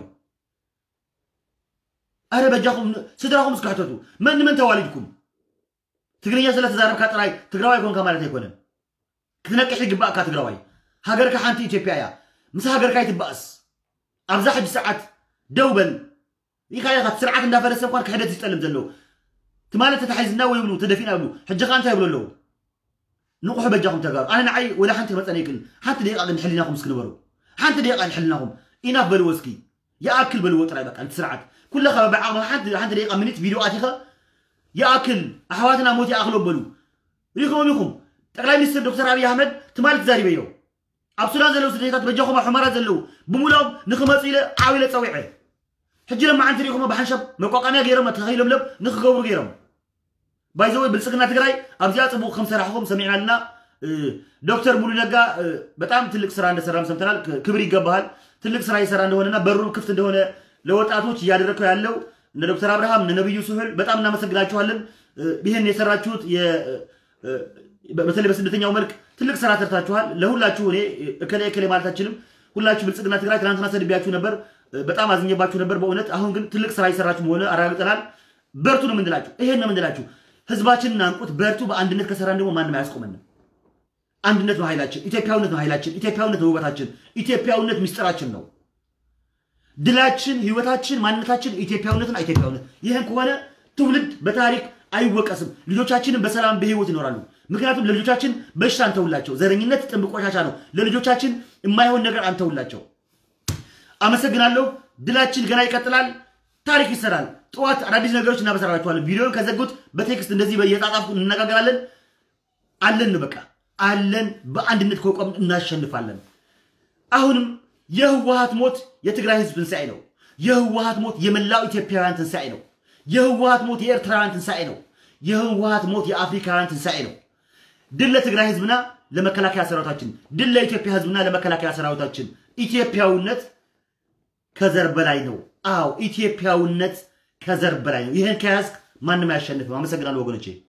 ኣረ በጃኹም ስድራኹም እስካሕተቱ መን ንመን ተዋሊድኩም ትግርኛ ስለ ተዛረብካ ጥራይ ትግራዋይ ኮንካ ማለት ኣይኮነን ክትነቅሕ ይግባእካ ትግራዋይ ሃገርካ ሓንቲ ኢትዮጵያ እያ ምስ ሃገርካ ይትባእስ ኣብዛ ሕጂ ሰዓት ደው በል ኢኻ ኢኻ ስርዓት እንዳፈረሰ እንኳን ክሕደት ይጠልም ዘለዉ ትማለት ተታሒዝና ወይ ብሉ ተደፊና ብሉ ሕጂ ካ እንታይ ይብሉ ኣለዉ ንቑሑ በጃኹም ተጋሩ ኣነ ንዓይ ወላ ሓንቲ ክመፀነ ይክእል ሓንቲ ደቂቃ ግን ሕሊናኹም እስክንበሩ ሓንቲ ደቂቃ ንሕሊናኹም ኢናፍ በልዎ እስኪ ይኣክል በልዎ ጥራይ በቃ እቲ ስርዓት ኩለኻ ብዓቕሚ ሓንቲ ደቂቃ ሚኒት ቪድዮ ኣቲኸ ይኣክል ኣሕዋትና ሞት ይኣክሎ በሉ ሪኹም ኢኹም ጠቅላይ ሚኒስትር ዶክተር ኣብዪ ኣሕመድ ትማል ተዛሪበዮ ኣብ ሱዳን ዘለዉ ስደታት በጃኹም ኣብ ሕማራት ዘለዉ ብምሎም ንክመፁ ኢለ ዓብ ኢለ ፀዊዐ ሕጂ ለማዓንቲ ሪኢኹሞ ብሓንሻብ መቋቋምያ ገይሮም ተኸይለምለም ንክገብሩ ገይሮም ባይዘወይ ብልፅግና ትግራይ ኣብዚኣ ፅቡቅ ከም ሰራሕኩም ሰሚዕና ኣለና ዶክተር ሙሉ ነጋ በጣም ትልቅ ስራ እንደሰራም ሰምተናል ክብር ይገባሃል ትልቅ ስራ እየሰራ እንደሆነና በሩ ክፍት እንደሆነ ለወጣቶች እያደረግከው ያለው እነ ዶክተር አብርሃም እነ ነብዩ ስሑል በጣም እናመሰግናችኋለን ይህን የሰራችሁት በተለይ በስደተኛው መልክ ትልቅ ስራ ሰርታችኋል ለሁላችሁ እኔ እከሌ እከሌ ማለት አልችልም ሁላችሁ ብልጽግና ትግራይ ትናንትና ሰድቢያችሁ ነበር በጣም አዝኘባችሁ ነበር በእውነት አሁን ግን ትልቅ ስራ የሰራችሁ መሆነ አረጋግጠናል በርቱ ነው የምንላችሁ ይሄን ነው የምንላችሁ ህዝባችንን አንቁት በርቱ በአንድነት ከሰራን ደግሞ ማንም አያስቆመንም አንድነት ነው ኃይላችን ኢትዮጵያዊነት ነው ኃይላችን ኢትዮጵያዊነት ነው ውበታችን ኢትዮጵያዊነት ሚስጥራችን ነው ድላችን ህይወታችን ማንነታችን ኢትዮጵያዊነትና ኢትዮጵያዊነት ይህን ከሆነ ትውልድ በታሪክ አይወቀስም ልጆቻችንን በሰላም በህይወት ይኖራሉ ምክንያቱም ለልጆቻችን በሽታ አንተውላቸው ዘረኝነት ጥንብ ቆሻሻ ነው ለልጆቻችን የማይሆን ነገር አንተውላቸው አመሰግናለሁ ድላችን ገና ይቀጥላል ታሪክ ይሰራል ጠዋት አዳዲስ ነገሮች እናበሰራችኋለን ቪዲዮን ከዘጉት በቴክስት እንደዚህ በየጣጣፍኩ እንነጋገራለን አለን በቃ አለን በአንድነት ከቆም እናሸንፋለን አሁንም የህወሀት ሞት የትግራይ ህዝብ ትንሣኤ ነው የህወሀት ሞት የመላው ኢትዮጵያውያን ትንሣኤ ነው የህወሀት ሞት የኤርትራውያን ትንሣኤ ነው የህወሀት ሞት የአፍሪካውያን ትንሣኤ ነው ድል ለትግራይ ህዝብና ለመከላከያ ሰራዊታችን ድል ለኢትዮጵያ ህዝብና ለመከላከያ ሰራዊታችን ኢትዮጵያዊነት ከዘር በላይ ነው አዎ ኢትዮጵያዊነት ከዘር በላይ ነው ይህን ከያዝክ ማንም አያሸንፍም አመሰግናለሁ ወገኖቼ